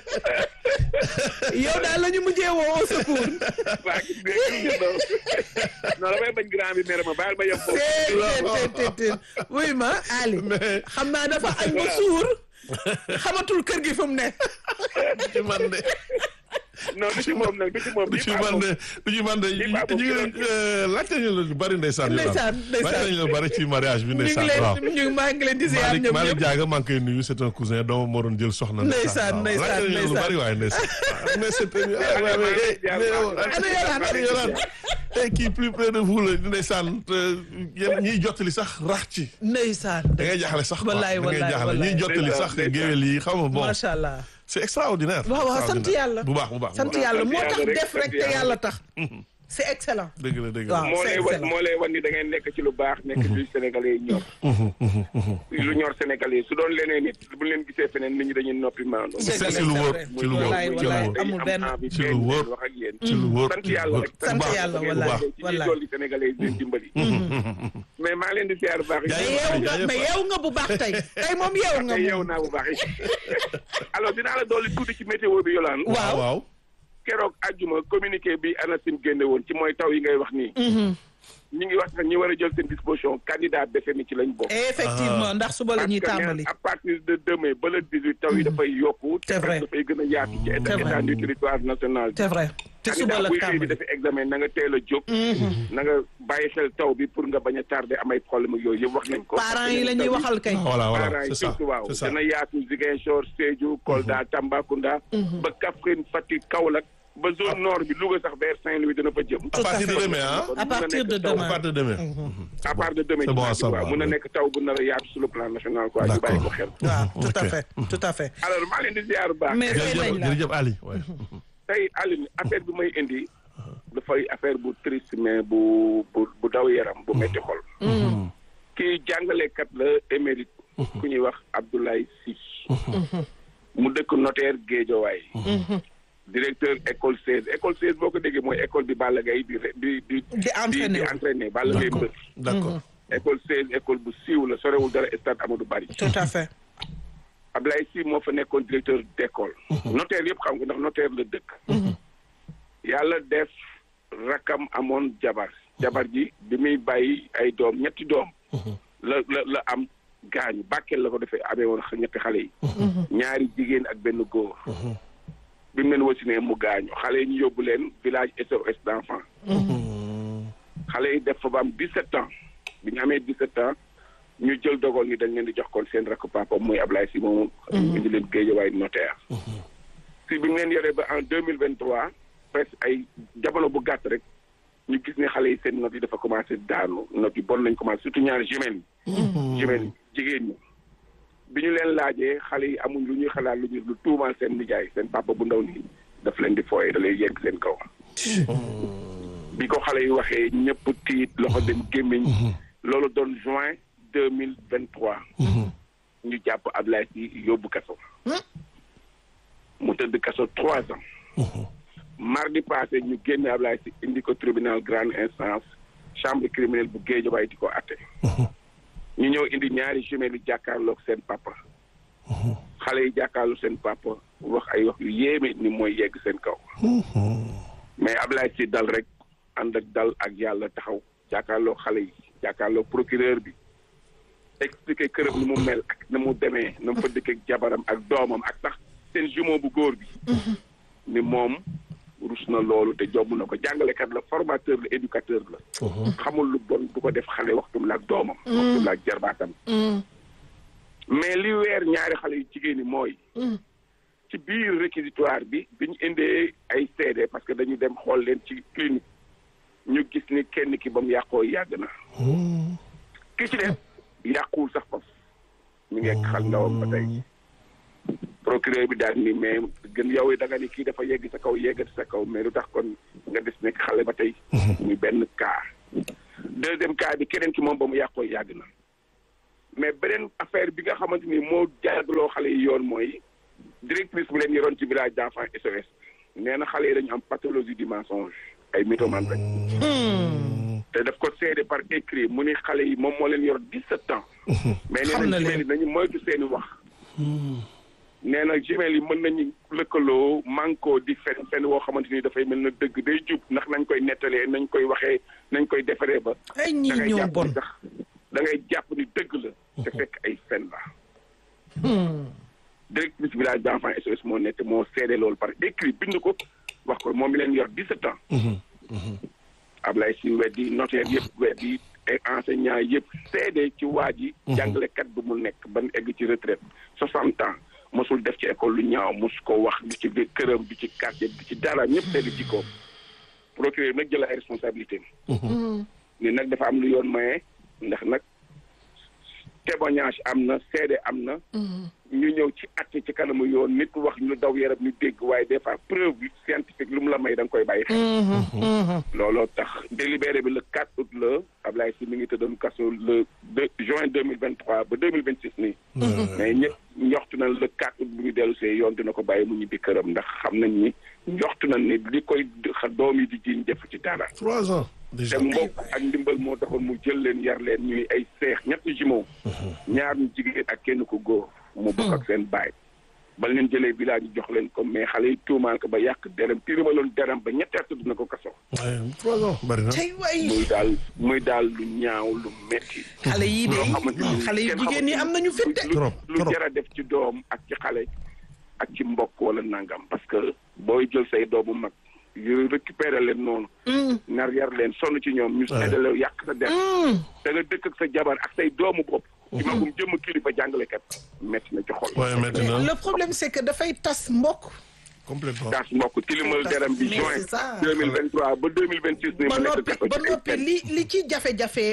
yow daal la ñu mujjee woo au secours waa gis nga non non damay bañ grand bi mere ma baal ma yem foofu téetéetéetéet wuy ma Ali Mais- xam naa dafa añ ba suur xamatul kër gi fu mu ne du ci man de non du ci moom nag du ci moom du ci man de du ci man de ñu baax ngi moom leen laajte ñu la lu bari ndeysaan. Ndeysaan, ndeysaan. laajte nañu la bari ci mariage bi ñu ngi ndeysaan leen waaw. ñu ngi maa ngi leen di ziar Malick ñoom Malick ñëpp Diaga maa ngi koy nuyu c'est un cousin doomu moo doon jël soxna. Ndeysaan, waaw. ndeysaan, laajte nañu la lu ndeysaan. bari waaye ndeysaan. mais c'est ah, ouais, ouais, eh, mais yow, Ana Yolande. ana Yolande. Eh, kii plus près de vous la ndeysaan te yéen ñiy jottali sax rax ci. ndeysaan da ngay jaaxle sax quoi Wallaay, da ngay wallaay, jaaxle wallaay. ñiy jottali sax Ndeysaan, géwél yi xam nga bon macha allah c'est extraordinaire. waaw waaw sant extraordinaire. yàlla bu baax bu baax bu sant baax. yàlla moo sant tax yàlla rek, def rek sant te yàlla. yàlla tax c'est excellent dëgg la dëgg la. waaw moo c'est lay wan excellent moo lay wan ni da ngeen nekk ci lu baax nekk ci sénégalais yi ñor lu ñor sénégalais yi su doon leneen nit bu leen gisee feneen nit ñi dañuy noppi maandu C'est ci vrai, lu c'est wóor vrai. ci lu wóor Wallaay, ci lu wallaay. wóor amul benn. ci lu wóor wax ak yéen ci lu wóor sant yàlla rek sant baax, yàlla bu wallaay baax. ci ñuy wallaay dolli sénégalais yi di dimbali mais maa ngi leen di ziar bu baax mais Jaajëf, yeewu nga jaajëf. mais yeewu nga bu baax tey tey moom yeewu nga te yeew moom naa bu baax alors dinaa la dolli tuuti ci météo bi yolaan waaw waaw keroog àjjuma communiqué bi ANACIM génne woon ci mooy taw yi ngay wax nii ñi ngi wax sax ñi war a jël seen disposition candidat BFM ci lañ bokk effectivement ndax suba la ñuy parce que tàmbali à partir de demain ba le 18 taw yi dafay yokku C'est vrai. dafay gën a yaatu ci C'est vrai. état du territoire national c'est vrai te suba la buy xëy di tàmbali defi examen na nga teel a jóg na nga bàyyi xel taw bi pour nga bañ a tardé amay problème ak yooyu yëpp wax nañ ko parents yi la ñuy waxal kay voilà voilà parents c'est yi ça surtout waaw c'est ça dana yaatu Ziguinchor Sédhiou Kolda Tambacounda ba Kaffrine Fatick Kaolack ba zone nord bi Louga sax vers Saint-Louis dina fa jëm à partir de demain ah à partir de à demain partir de demain à partir de demain C'est bon à dimanche bi, waaw savoir, mun na oui. nekk taw bu nar a yaatu sur le plan national quoi ñu bàyyi ko xel waaw tout à Ok. fait tout à fait alors maa leen di ziar bu baax mais fay nañ jërëjëf la jërëjëf Ali ouais. tey Aline affaire bi may indi dafay affaire bu triste mais bu bu bu daw yaram bu metti xol kii jàngalekat la émérite ku ñuy wax Abdoulaye Sy mu dëkk notaire Guédiawaye directeur école 16 école 16 boo ko déggee mooy école bi Balla Gaye di re- di di Di entraîner di entraîner Balla Gaye mbër d'accord école 16 école bu siiw la sorewul dara stade Amadou Barry tout à fait Abdoulaye Sy moo fa nekkoon directeur d'école notaire yëpp xam nga ndax notaire la dëkk yàlla def rakam amoon jabar jabar ji bi muy bàyyi ay doom ñetti doom la la la am gaañu bàkkeel la ko defee amee woon ñetti xale yi ñaari jigéen ak benn góor bi mu leen wasinee mu gaañu xale yi ñu yóbbu leen village SOS d'enfants xale yi def fa ba am 17 ans bi ñu amee 17 ans ñu jël dogal ni dañ leen di jox kon seen rakk papa muy Ablaye Sy moomu indi leen Guédiawaye notaire si bi mu leen yoree ba en 2023 presque ay jamono bu gàtt rek ñu gis ne xale yi seen notes yi dafa commencé daanu notes yi bon nañ commencé surtout ñaari jumelles yi jumelles yi jigéen ñi bi ñu leen laajee xale yi amuñ lu ñuy xalaat lu ñu lu tuumaal seen nijaay seen papa bu ndaw nii daf leen di fooye da lay yegg seen kaw bi ko xale yi waxee ñëpp tiit loxo dem gémmiñ loolu doon juin deux mille vingt trois ñu jàpp Ablaye Sy yóbbu kaso mu tëdd kaso trois ans mardi passé ñu génne Ablaye Sy indi ko tribunal grande instance chambre criminelle bu Guédiawaye di ko atte ñu ñëw indi ñaari jumelles yi jàkkaarloog seen papa xale yi jàkkaarloog seen papa wax ay wax yu yéeme ni mooy yegg seen kaw mais Ablaye Sy dal rek ànd ak dal ak yàlla taxaw jàkkaarloog xale yi jàkkaarloog procureur bi expliqué këram ni mu mel ak na mu demee na mu fa dëkk ak jabaram ak doomam ak sax seen jumeau bu góor bi ni moom rus na loolu te jomb na ko jàngalekat la formateur la éducateur la xamul lu bon du ko def xale waxtum la ak doomam waxtum la ak jarbaatam mais li weer ñaari xale yu jigéen ñi mooy ci biir réquisitoire bi bi ñu indee ay seede parce que dañu dem xool leen ci clinique ñu gis ni kenn ki ba mu yàqoo yàgg na ki ci def yàquwul sax faf mi ngi ak xal ndawam ba tey procureur bi daal ni mais gën yow da nga ni kii dafa yegg sa kaw yeggati sa kaw mais lu tax kon nga des nekk xale ba tey. muy benn cas. deuxième cas bi keneen ki moom ba mu yàqoo yàgg na mais beneen affaire bi nga xamante ni moo jaagloo xale yi yoon mooy directrice bi leen yoroon ci village d'enfants SOS nee na xale yi dañu am pathologie du mensonge ay mythomane rek. te daf ko seede par écrit mu ni xale yi moom moo leen yor dix-sept ans. mais nee Xam na na leen. jumelle yi nañu moytu seeni wax. nee na jumelle yi mën nañu lëkkaloo manko di fen fen woo xamante ni dafay mel na dëgg day jub ndax nañ koy nettalee nañ koy waxee nañ koy defaree ba. ay da ñii ngay ñoo jàpp bon ni sax da ngay jàpp ni dëgg la. te fekk ay fen la. directrice village d'enfants SOS moo nekk moo seede loolu par écrit bind ko wax ko moom mi leen yor 17 ans. Ablaye si weddi notaire yëpp weddi ay enseignants yëpp seede ci waa ji. jàngalekat bu mu nekk ban egg ci retraite 60 ans mosul def ci école lu ñaaw mos ko wax du ci biir këram du ci quartier du ci dara ñëpp seede ci ko procureur nag jël ay responsabilité ni nag dafa am lu yoon maye ndax nag témoignage am na seede am na. ñu ñëw ci àtte ci kanamu yoon nit wax ñu daw yaram ñu dégg waaye des fois preuve bi scientifique lu mu la may da nga koy bàyyi xel. looloo tax délibéré bi le 4 août la Ablaye si mi ngi tëddoon kaso le 2 juin 2023 ba 2026 nii. mais ñëpp njoxtu nañ le 4 août bu ñu dellu see yoon dina ko bàyyi mu ñibbi këram ndax xam nañ ni njoxtu nañ ni li koy xa doom yi di jiiñ def ci dara. trois ans déjà te mbokk ak ndimbal moo taxoon mu jël leen yar leen ñuy ay seex ñetti jumeaux ñaar ñu jigéen ak kenn ku góor mu bokk ak seen baay ba leen jëlee village yi jox leen ko mais xale yi tuumaal ko ba yàq derem tirimaloon derem ba ñetti at dina ko kaso Ouais, trois ans bari na tey waay muy daal muy daal lu ñaaw lu metti xale yii de loo xamante ni xale yu kenn jigéen ñi am nañu fit de. lu Trop, lu trop. jar a def ci doom ak ci xale ak ci mbokk wala nangam parce que booy jël say doomu mag yu récupérer leen noonu nar yar leen sonn ci ñoom ñu seddale yàq sa der da nga dëkk ak sa jabar ak say doomu bopp ci magum jëmm kilifa jàngalekat metti na ci xol waaye maintenant le problème c'est que dafay tas mbokk. complètement taas mbokk tilimal deram bi Mais juin c'est ça. 2023 ba 2026 ni ba ma nekk noppi kaso ba ci ay noppi fen. li li ci jafe-jafe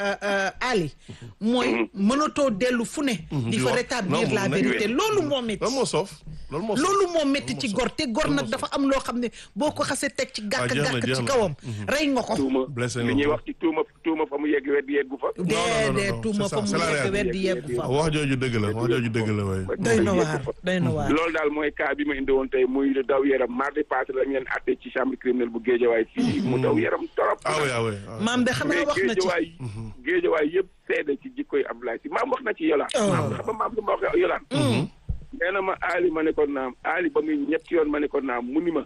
Ali mooy mënatoo dellu fu ne di fa wax. rétablir Non, la mu nekk vérité loolu moo métti loolu moo soof loolu moo soof loolu moo métti ci moo gor te gor nag dafa am loo xam ne boo ko xasee teg ci Ah, jeex na, gàkk-gàkk jeex ci na. kawam rey nga ko tuuma Blessé li nga ñuy ko. wax ci tuuma tuuma fa mu yegg wedd yeggu fa non, non, dee non, tuuma c'est fa ça, mu c'est la nekk réalité. weddi yeggu fa wax jooju dëgg la wax jooju dëgg la waaye doy na waar doy na waar loolu daal mooy cas bi ma indi woon tey muy lu daw yaram mardi passé lañ leen àtte ci chambre criminelle bu Géejawaay fii mu daw yaram torop ah oui ah oui ah oui. maam de xanaa mais wax na ci Géejawaay Géejawaay yëpp seede ci jikkoy Abdoulaye si maam wax na ci yolaan Oh. maam xam nga maam lu ma wax yolaan nee na ma Ali ma ne ko naam Ali ba muy ñetti yoon ma ne ko naam mu ni ma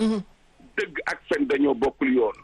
dëgg ak fen dañoo bokkul yoon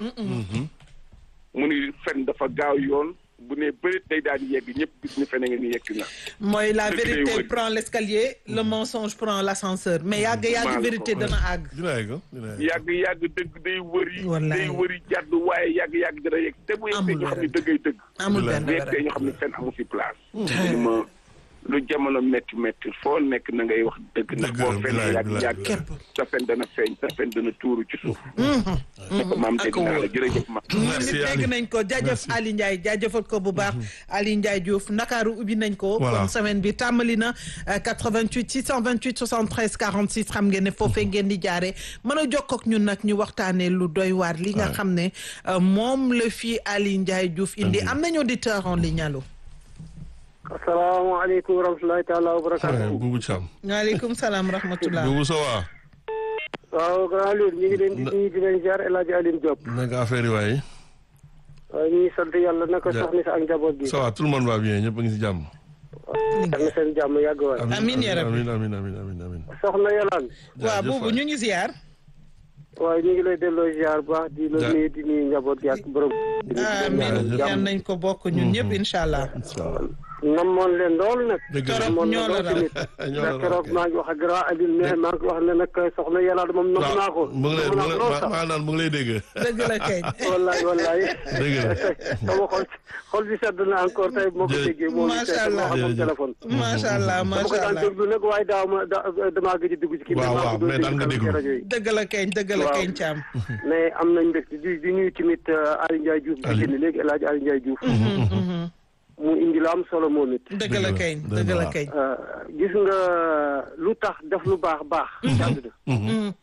mu ni fen dafa gaaw yoon bu ne bërit day daan yegg ñëpp gis ni fene nga ni yegg na mooy la Dëgg lay vérité wër. prend l'escalier le mensonge prend l'ascenseur mais yàgg Maa yàgg la vérité ko dana àgg dina yegg dina yegg yàgg yàgg dëgg day wëri Wallaay. day wëri jàdd waaye yàgg yàgg dana yegg te bu yegsee Amul ñu xam ni werante. dëggay dëgg amul benn bu yegsee werante. ñu xam ni fen amu fi place ñu ma lu jamono métti métti foo nekk na ngay wax dëgg ndax Dëgg boo la, fen bilaay, yàgg bilaay, yàgg bilaay. Képp. sa fen dana feeñ sa fen dana tuuru ci suuf ne ko maam dégg naa la jërëjëf ma Merci, nit Ali. dégg nañ ko jaajëf Ali Ndiaye jaajëfal ko bu baax Ali Ndiaye Diouf Ndakaaru ubbi nañ ko Voilà. kon semaine bi tàmbali na euh, 88 628 73 46 xam ngeen ne foofee ngeen di jaare mën a jokkoo ak ñun nag ñu waxtaanee lu doy waar li nga Ouais. xam ne euh, moom la fii Ali Ndiaye Diouf indi am nañu auditeur en ligne allo asalaamaaleykum wa rahmatulahi taala wa Ouais, barakaatu. Boubou Thiam waaleykum salaam rahmatullah Boubou ça va waaw grand Lune ñu ngi leen di nuyu di leen ziar El Hadj Aline Diop. naka affaire yi waaye waaw ñu ngi sant yàlla naka Ja- soxna si ak njaboot gi. ça va tout le monde va bien ñëpp a ngi si jàmm yal na seen jàmm yàgg waay. Amiin ya rabbi. amiin amiin amiin amiin amiin soxna Yolaan. waaw Jaajëf boobu waay. ñu ngi ziar waaw ñu ngi lay delloo ziar bu baax di la Ja- nuyu di nuyu njaboot gi ak borom. amiin Jaajëf. yan nañ ko bokk ñun ñëpp incha allah namoon leen lool nag. dëgg la Torop namoon ñoo la lool raw. tamit. Ñoo la raw, ndax keroog kay. maa ngi wax ak grand Aline mais maa ngi wax ne nag soxna Yolaan moom nam naa ko. mu ngi lay nam mu naa ngi ko lool lay sax. maa naan mu ngi lay dégg dëgg la kay wallaay wallaay. dëgg la sama xol xol bi sedd na encore tey moo ko Jërëjëf. déggee moo ngi Macha seet Allah. moo xam moom Jërëjëf. téléphone. macha allah dama ko macha daan allah déglu nag waaye daaw ma da damaa gëj a dugg ci kii Waaw, maa waaw, ko doon mais daan nga déglu déglu. ci rajo yi. dëgg la keñ dëgg la Waaw. keñ caam mais am nañ mbégte di di nuyu tamit Aliou Ndiaye Diouf. Aliou. di génn léegi El Hadj Aliou Ndiaye Diouf. mu indi lu am solo moom it. dëgg la kay Dëgg la, dëgg la waaw. kay. Euh, gis nga lu tax def lu baax baax. ci àdduna.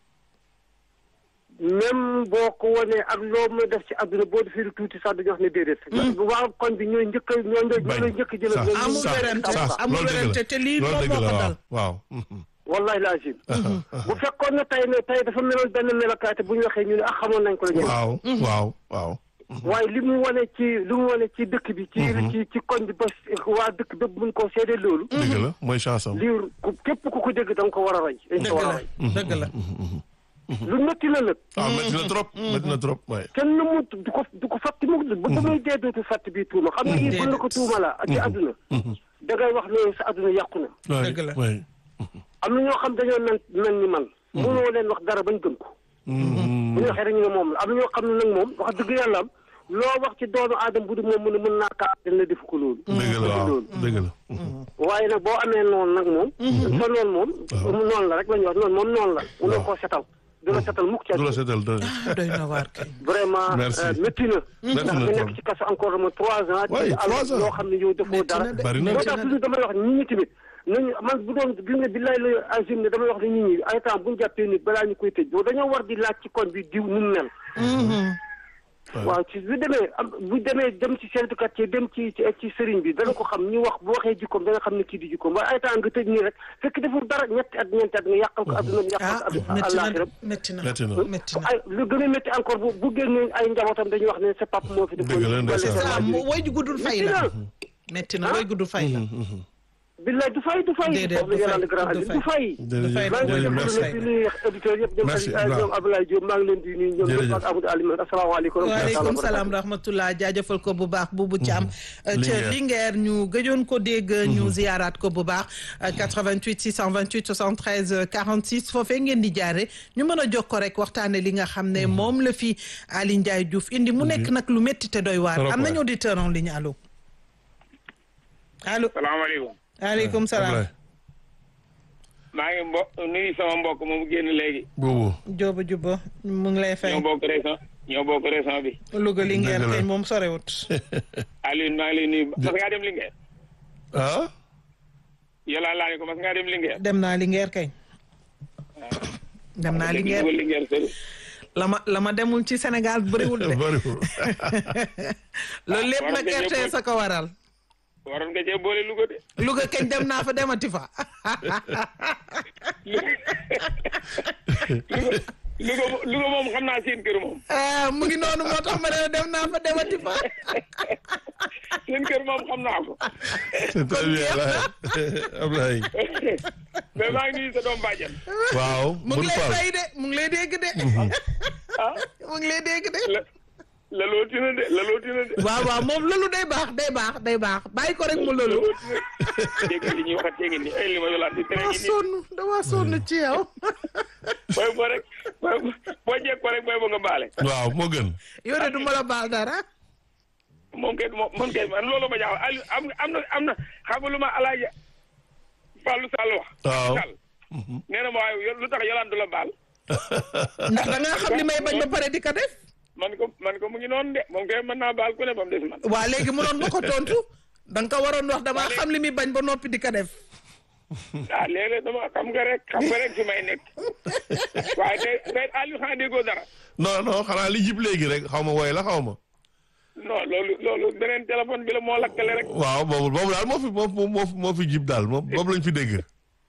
même boo ko wanee ak loo mën a def ci àdduna boo defee lu tuuti sax dañuy wax ne déedéet. bu waa koñ bi ñooy njëkk a ñooy ñooy ñooy njëkk a jël. sax ñooy amul sax werante, sax amul loolu dëgg la. werante te lii loolu moom dëgg moo la ko waaw dal. waaw. wallahi laazim. bu fekkoon ne tey ne tey dafa meloon benn melokaay te bu ñu waxee ñu ne ah xamoon nañ ko la ñu. waaw waaw waaw. waaye li mu wane ci li mu wane ci dëkk bi. ci ci ci koñ bi ba waa dëkk bépp mun koo seede loolu. dëgg la mooy chance am. lii ku képp ku ko dégg da nga ko war a roy. dañ ko dëgg war a la roy. dëgg la. lu métti la nag. waaw métti na trop métti na trop waaye. kenn mu du ko du ko fàtte mu ba ba muy dee dootu fàtte bii tuuma xam nga yii bu la ko tuuma la ci àdduna. da ngay wax ne sa àdduna yàqu na. waay dëgg la. waay. am na ñoo xam dañoo mel mel ni man. mënoo leen wax dara bañ gëm ko. bu ñu waxee rek ñu ne moom la am na ñoo xam ne nag moom wax dëgg yàlla am loo wax ci doomu aadama bu du moom mu ne mën naa kaa dañ la def ko loolu. dëgg la waaw loolu. dëgg la. waaye nag boo amee noonu nag moom. sa noonu moom. noonu la rek la ñuy wax noonu moom noonu la. mënoo koo setal. du la setal mukk ci du la àdduna. seetal dëgg. ah doy na waar kay. vraiment Merci. euh, métti na. Métti ndax na nga trop. nekk ci kaso encore mo trois ans. Ouais, ci trois ans. loo xam ne yow defoo Métti dara. na de. Bari na. moo tax toujours damay wax nit ñi tamit nañu man bu doon gis nga billaay la agim ne damay wax ne nit ñi ay temps bu ñu jàppee nit balaa ñu koy tëj boo dañoo war di laaj ci koñ bi diw nu mu mel. waaw ci bu demee am bu demee dem ci chef de quartier dem ci ci ci sëriñ bi dana ko xam ñu wax bu waxee jikkoom dana xam ne kii di jikkoom waaye ay temps nga tëj nii rek fekk deful dara ñetti at ñeenti at nga yàqal ko adduna yàqal ah ko métti na àllaaxira métti na Métti na. métti na. ay lu gën a métti encore bu bu génnee ay njabootam dañuy wax ne sa papa moo fi def Dëgg la, ndeysaan. ah mo- woy ju guddul fay la. la métti na woy guddul fay la. billaay du fay du fay Déedéet, foofu la du yàlla fay, grand du Ali du fay jërëjëf maa ngi jërëjëf leen merci. di nuyu auditeurs yëpp ñoom Merci, Aliou Ibrahima. ñoom Abdoulaye Diop maa ngi leen di nuyu ñoom ñëpp Jërëjëf. ak Amadou Alioune asalaamaaleykum waaleykum salaam rahmatullah jaajëfal ko bu baax buubu Thiam ca Linguère. Linguère ñu gëjoon ko dégg ñu ziyaaraat ko bu baax 88 628 73 46 foofee ngeen di jaare ñu mën a jokkoo rek waxtaane li nga xam ne moom la fi Ali Ndiaye Diouf indi mu nekk nag lu métti te doy waar Trop am nañu waay. auditeur en ligne allo allo salaamaaleykum waaleykum salaam Ablaye. maa ngi mbo nuyu sama mbokk moom génn léegi boobu. Jóoba Juba mu ngi lay fay ñoo bokk région ñoo bokk région bi Louga Linguère Dëgg la. kay moom sorewut Alioune maa ngi lay nuyu mas ngaa dem Linguère ah. yolaan laa ne ko mas ngaa dem Linguère dem naa Linguère kay dem naa Linguère Linguère Linguère sori la ma la ma demul ci Sénégal bëriwul de bariwul. loolu lépp waroon nag nga ñëw RTS a ko waral waroon nga cee boole Louga de Louga kañ dem naa fa demati fa Louga Louga mo- Louga moom xam naa seen kër moom ah mu ngi noonu moo tax ma ne dem naa fa demati fa seen kër moom xam naa ko c'est très bien Ablaye. mais maa ngi nuyu sa doom bàjjan waaw. mu ngi Bul lay Fall. fay de mu ngi lay dégg de ah mu ngi lay dégg de la la looti na de la looti na de waaw waaw moom loolu day baax day baax day baax bàyyi ko rek mu la loolu looti na dégg nga li ñuy waxat tee ngi nii ay li ma yolaat di tere dama ngi nii sonn dama sonn ci yow booy boo rek booy boo jekk ko rek booy boo nga baale waaw moo gën. yow de du ma la baal dara moom kay moom moom kay man loolu ma jaaxal Aliou am am na am na xam nga lu ma alaaji Fallou Sall wax waaw. Sall nee na ma waaye yo- lu tax yolaan du la baal ndax da ngaa xam li may bañ ba pare di ko def man ko man ko mu ngi noonu de moom kay mën naa baal ku ne ba mu des man waa léegi mënoon nga ko tontu da nga ko waroon wax damaa xam li muy bañ ba noppi di ko def ah léeg-léeg dama xam nga rek xam nga rek fi may nekk waaye tey tey Aliou xanaa déggoo dara non non xanaa li jib léegi rek xaw ma woy la xaw ma. non loolu loolu beneen téléphone bi la moo lakkale rek waaw boobu boobu daal moo fi moo fi moo fi moo fi jib daal moom boobu lañ fi dégg.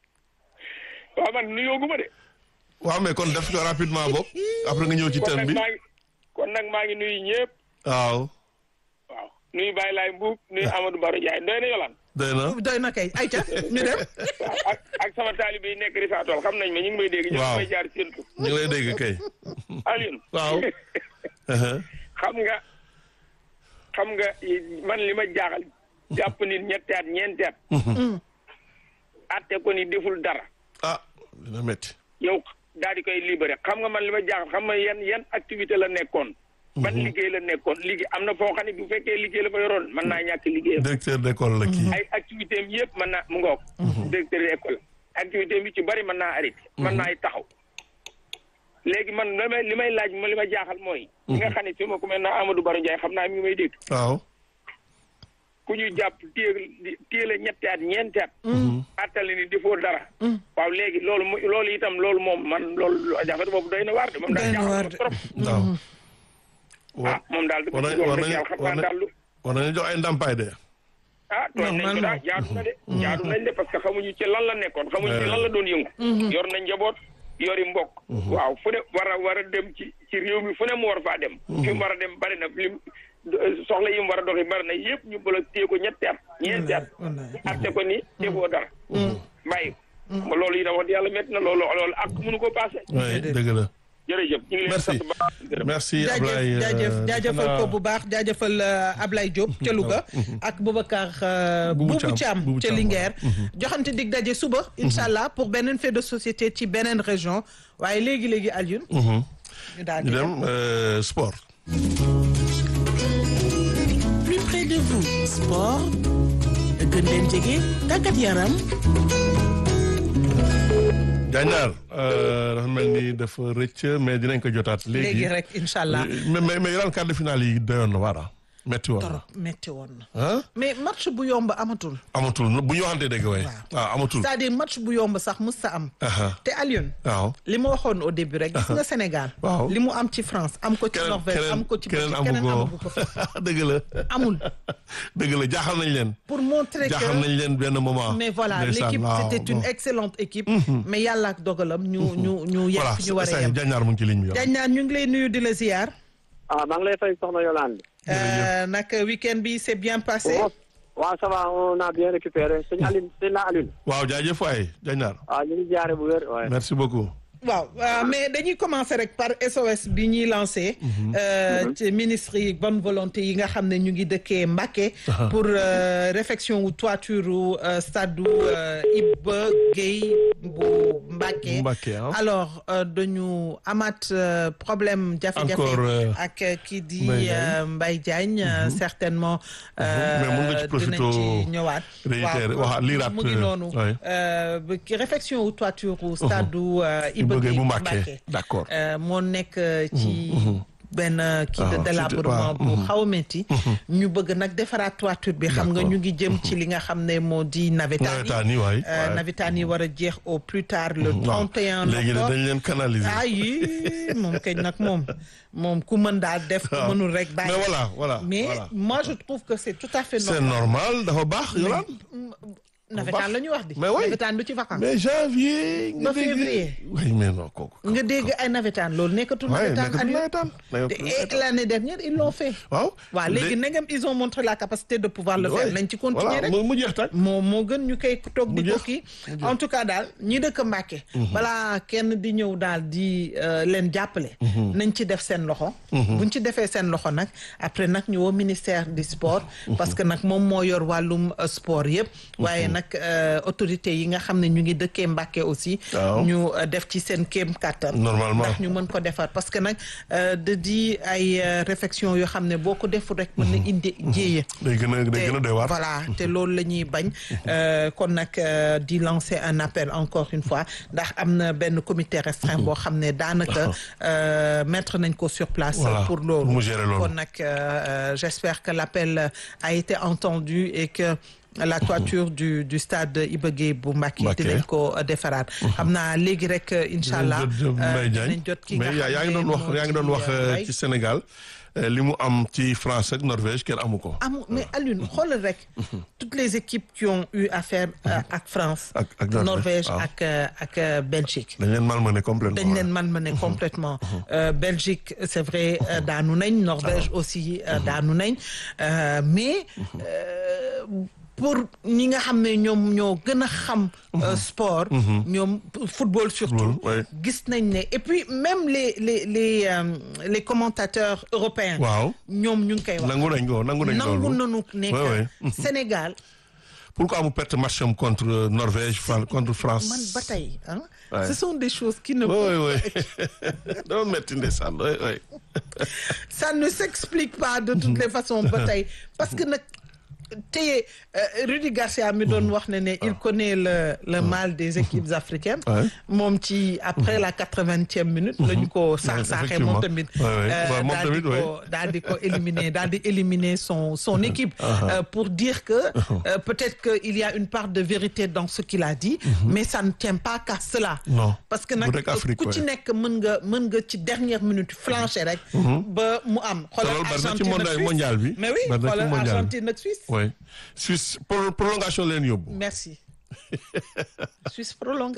waaw man nuyoogu ma de waaw mais kon def ko rapidement boog après nga ñëw ci kon thème nag bi. maa ngi kon nag maa ngi nuyu ñëpp waaw. waaw nuyu Baye Laye Mbuub nuyu Amadou Baro Ndiaye doy na yolaan doy na. doy na kay ayca ñu dem waaw ak ak sama taalibe yi nekk Rifatool xam nañ ma ñu ngi may dégg. ñu Waaw. ngi may jaar séntu. ñu ngi lay dégg kay. Alioune. waaw. xam nga xam nga man li ma jaaxal jàpp nit ñetti at ñeenti at. atte ko ni deful dara. ah dina métti. yow daal di koy libéré xam nga man li ma jaaxal xam nga yan yan activité la nekkoon. ban liggéey la nekkoon liggéey am na foo xam ne bu fekkee liggéey la fa yoroon mën naa ñàkk liggéeyam. directeur d'école la kii. ay activité am yëpp mën naa mu ngoog. directeur d'école activité am yi ci bari mën naa arrêté. mën naa taxaw. léegi man li may li may laaj ma li ma jaaxal mooy. li nga xam ne fi ma ku mel ne Amadou Baro Ndiaye xam naa mi ngi may dégg. waaw. ku ñu jàpp téye téye la ñetti at ñeenti at. attali ni defoo dara. waaw léegi loolu mu loolu itam loolu moom man loolu jafe boobu doy na waar de moom daal Doy na waar jaaxal de. trop. waaw. ah moom daal war dëgg nañ war dëgg nañ yàlla xam war naa nañ daal lu. war nañu jox ay ndàmpaay de. ah tooñ nañ ko Normalement. daal jaadu na de. jaadu nañ de parce que xamuñu ci lan la nekkoon xamuñu ci lan la doon yëngu. yor na njaboot yori mbokk. waaw fu ne war a war a dem ci ci réew mi fu ne mu war faa dem. fi mu war a dem bari na lim soxla yi mu war a doxi bari na yëpp ñu bëgg a téye ko ñetti at ñeenti at. wallaay. atte ko ni defoo dara. bàyyi ko. loolu yi wax yàlla métti na loolu loolu ak mënu ko passé. oui dëgg la. jërëjëf ñu ngi leen di merci sant bu baax di gërëm. merci jaajëf Ablaye. euh, jaajëf jaajëfal ko xanaa- bu baax jaajëfal euh, Ablaye Diop ca Louga ak Boubacar euh, Boubou Boubou Thiam, Thiam Boubou ca Thiam, Linguère joxante dig daje suba incha allah pour beneen fait de société ci beneen région waaye léegi-léegi Alioune Mhm. ñu daal ñu di dem euh, sport. plus près de vous sport gën leen jege tàggat yaram Jaañaar dafa mel ni dafa rëcc mais dinañ ko jotaat léegi. léegi rek incha allah mais mais mais yeneen quart de finale yi doyoon na waara metti woon na. torop metti woon na ah mais match bu yomb amatul amatul bu ñu waxantee dëgg waaye. waaw amatul. c'est-à-dire match bu yomb sax mus sa am Aha. te Alioune waaw. li ma waxoon au début rek gis nga Sénégal Waaw. li mu am ci France am ko ci keneen Norvège am ko ci keneen Belgique keneen amu amagu ko fa ko dëgg la. amul dëgg la jaaxal nañ leen. pour montrer que jaaxal nañ leen benn moment. mais voilà Ndeysaan, l'équipe waaw, c'était une bon. excellente équipe mais yàlla ak dogalam ñu ñu ñu yegg voilà fi ñu war a c'est yem Jaañaar mu ngi ci ligne bi. waaw. dañ naan ñu ngi lay nuyu di la ziar ah maa ngi lay fay soxna Yolande. Euh, nag week-end bi c'est bien passé waaw waaw ça va on a bien récupéré sëñ Aline sëñ la Aline. waaw jaajëf waay Jaañaar. waaw ñu ngi jaare bu wér waaye. merci beaucoup. waaw euh, mais dañuy commencer rek par SOS bi ñuy lancé euh, ci ministre yi bonne volonté yi nga xam ne ñu ngi dëkkee Mbacké pour euh, réfection wu toiture u euh, stade u euh, Iba Gueye bu Mbacké Mbacké, hein. alors euh, dañu amaat euh, problème jafe-jafe Encore, euh, ak euh, kii di Mbaye Diagne. euh, Mbaye Diagne euh, certainement Mais mun nga ci euh, profito dinañ ci ñëwaat réitérer, waxaat, liiraat, mu ngi euh, noonu ouais. euh, ba- ki réfection wu toiture u stade u euh, Iba Iba Gueye Gueye bu bu Mbacké. Mbacké. D'accord. Euh, moo nekk euh, ci benn euh, kii Ah, de ci- délabrement waaw, bu xaw a métti ñu bëgg nag defaraat toiture bi xam nga D'accord. ñu ngi jëm ci li nga xam ne moo di navétane Navétane yi, waay, Euh, waay. navétane yi war a jeex au plus tard le waaw 31 léegi octobre dañ leen canaliser. ah yi moom kañ nag moom moom ku mën daal def ku waaw. mënul rek bàyyi mais voilà voilà. mais voilà. moi je trouve que c'est tout à fait c'est normal normal dafa baax Yolande. navétane la ñuy wax di Mais oui. navétane du ci vacances mais janvier. nga Ba dégg- février. oui mais non kooku. nga dégg ay navétane loolu nekkatul waaye navétane nekkatul Aliou. nawetaan. Te- et l'année dernière ils l'ont fait waaw. waaw léegi ndegam ils ont montré la capacité de pouvoir le faire nañ ci continuer rek mu mu jeex tag. moo moo gën ñu koy toog di Mu ko jeex, kii mu jeex. en tout cas daal ñi dëkk Mbàkke balaa kenn di ñëw daal di euh, leen jàppale nañ ci def seen loxo buñ ci defee seen loxo nag après nag ñu woo ministère du sport parce que nag moom moo yor wàllum euh, sport yëpp waaye nag euh, autorités yi nga xam ne ñu ngi dëkkee Mbàkke aussi Waaw. ñu euh, def ci seen kéem kàttan Normalement. ndax ñu mën ko defar parce que nag euh, da di ay euh, réflexion yoo xam ne boo ko deful rek mën na indi jéeye day gën a day gën a doy waar. voilà te loolu la ñuy bañ euh, kon nag euh, di lancer un appel encore une fois ndax am na benn comité restreint boo xam ne daanaka euh, mettre nañ ko sur place Voilà, pour loolu pour mu gérer loolu. kon nag euh, euh, j'espère que l'appel a été entendu et que la toiture du du stade Iba Gueye bu Mbacké Mbacké. dinañ ko defaraat xam naa léegi rek incha allah Dinañ jot Mbaye Diagne dinañ jot ki nga mais yaa yaa ngi xam doon ne wax yaa ngi doon moo wax di, euh, Mbaye. ci Sénégal euh, li mu am ci France ak Norvège kenn amu ko. am mais Alioune xoolal rek toutes les équipes qui ont eu affaire euh, ak France Ak- ak Norvège, Norvège waaw. ak euh, ak euh, Belgique dañ leen malmené complètement. dañ leen malmené complètement Euh, Belgique c'est vrai euh, daanu nañ Norvège aussi euh, daanu nañ Euh, mais euh, pour ñi nga xam ne ñoom ñoo gën a xam euh, sport ñoom football surtout Football, ouais. gis nañ ne et puis même les les les euh, les commentateurs européens waaw ñoom ñu ngi koy wax nangu nañ ko nangu nañ nangu loolu. nañu nekk Ouais, ouais. Sénégal pourquoi mu perte match am contre Norvège Fran- contre France. man ba tey ah Ouais. ce sont des choses qui ne oui oui oui dama metti ndeysaan oui oui. ça ne s'explique pas de toutes les façons ba tey parce que nag téye euh, Rudy Garcia mi doon wax ne ne il connaît le le mal des équipes africaines Ouais. moom ci après la quatre-vingtième minute la ñu ko saax saaxee moom tamit Ouais, ouais. euh, Ouais, moom daal di tamit, ouais. ko daal di ko éliminer daal di éliminer son son équipe euh, pour dire que euh, peut-être que il y a une part de vérité dans ce qu'il a dit mais ça ne tient pas qu'à cela Non. parce que Bu nag rek Afrique, ku ci ouais. nekk mën nga mën nga ci dernière minute flancher rek ba mu am xoolal loolu bari na ci Argentine mondial- ak Suisse. mondial bi. mais oui Bari na ci xoolal mondial bi. Argentine ak Suisse oui Suisse pro- prolongation leen yóbbu. merci Suisse prolongation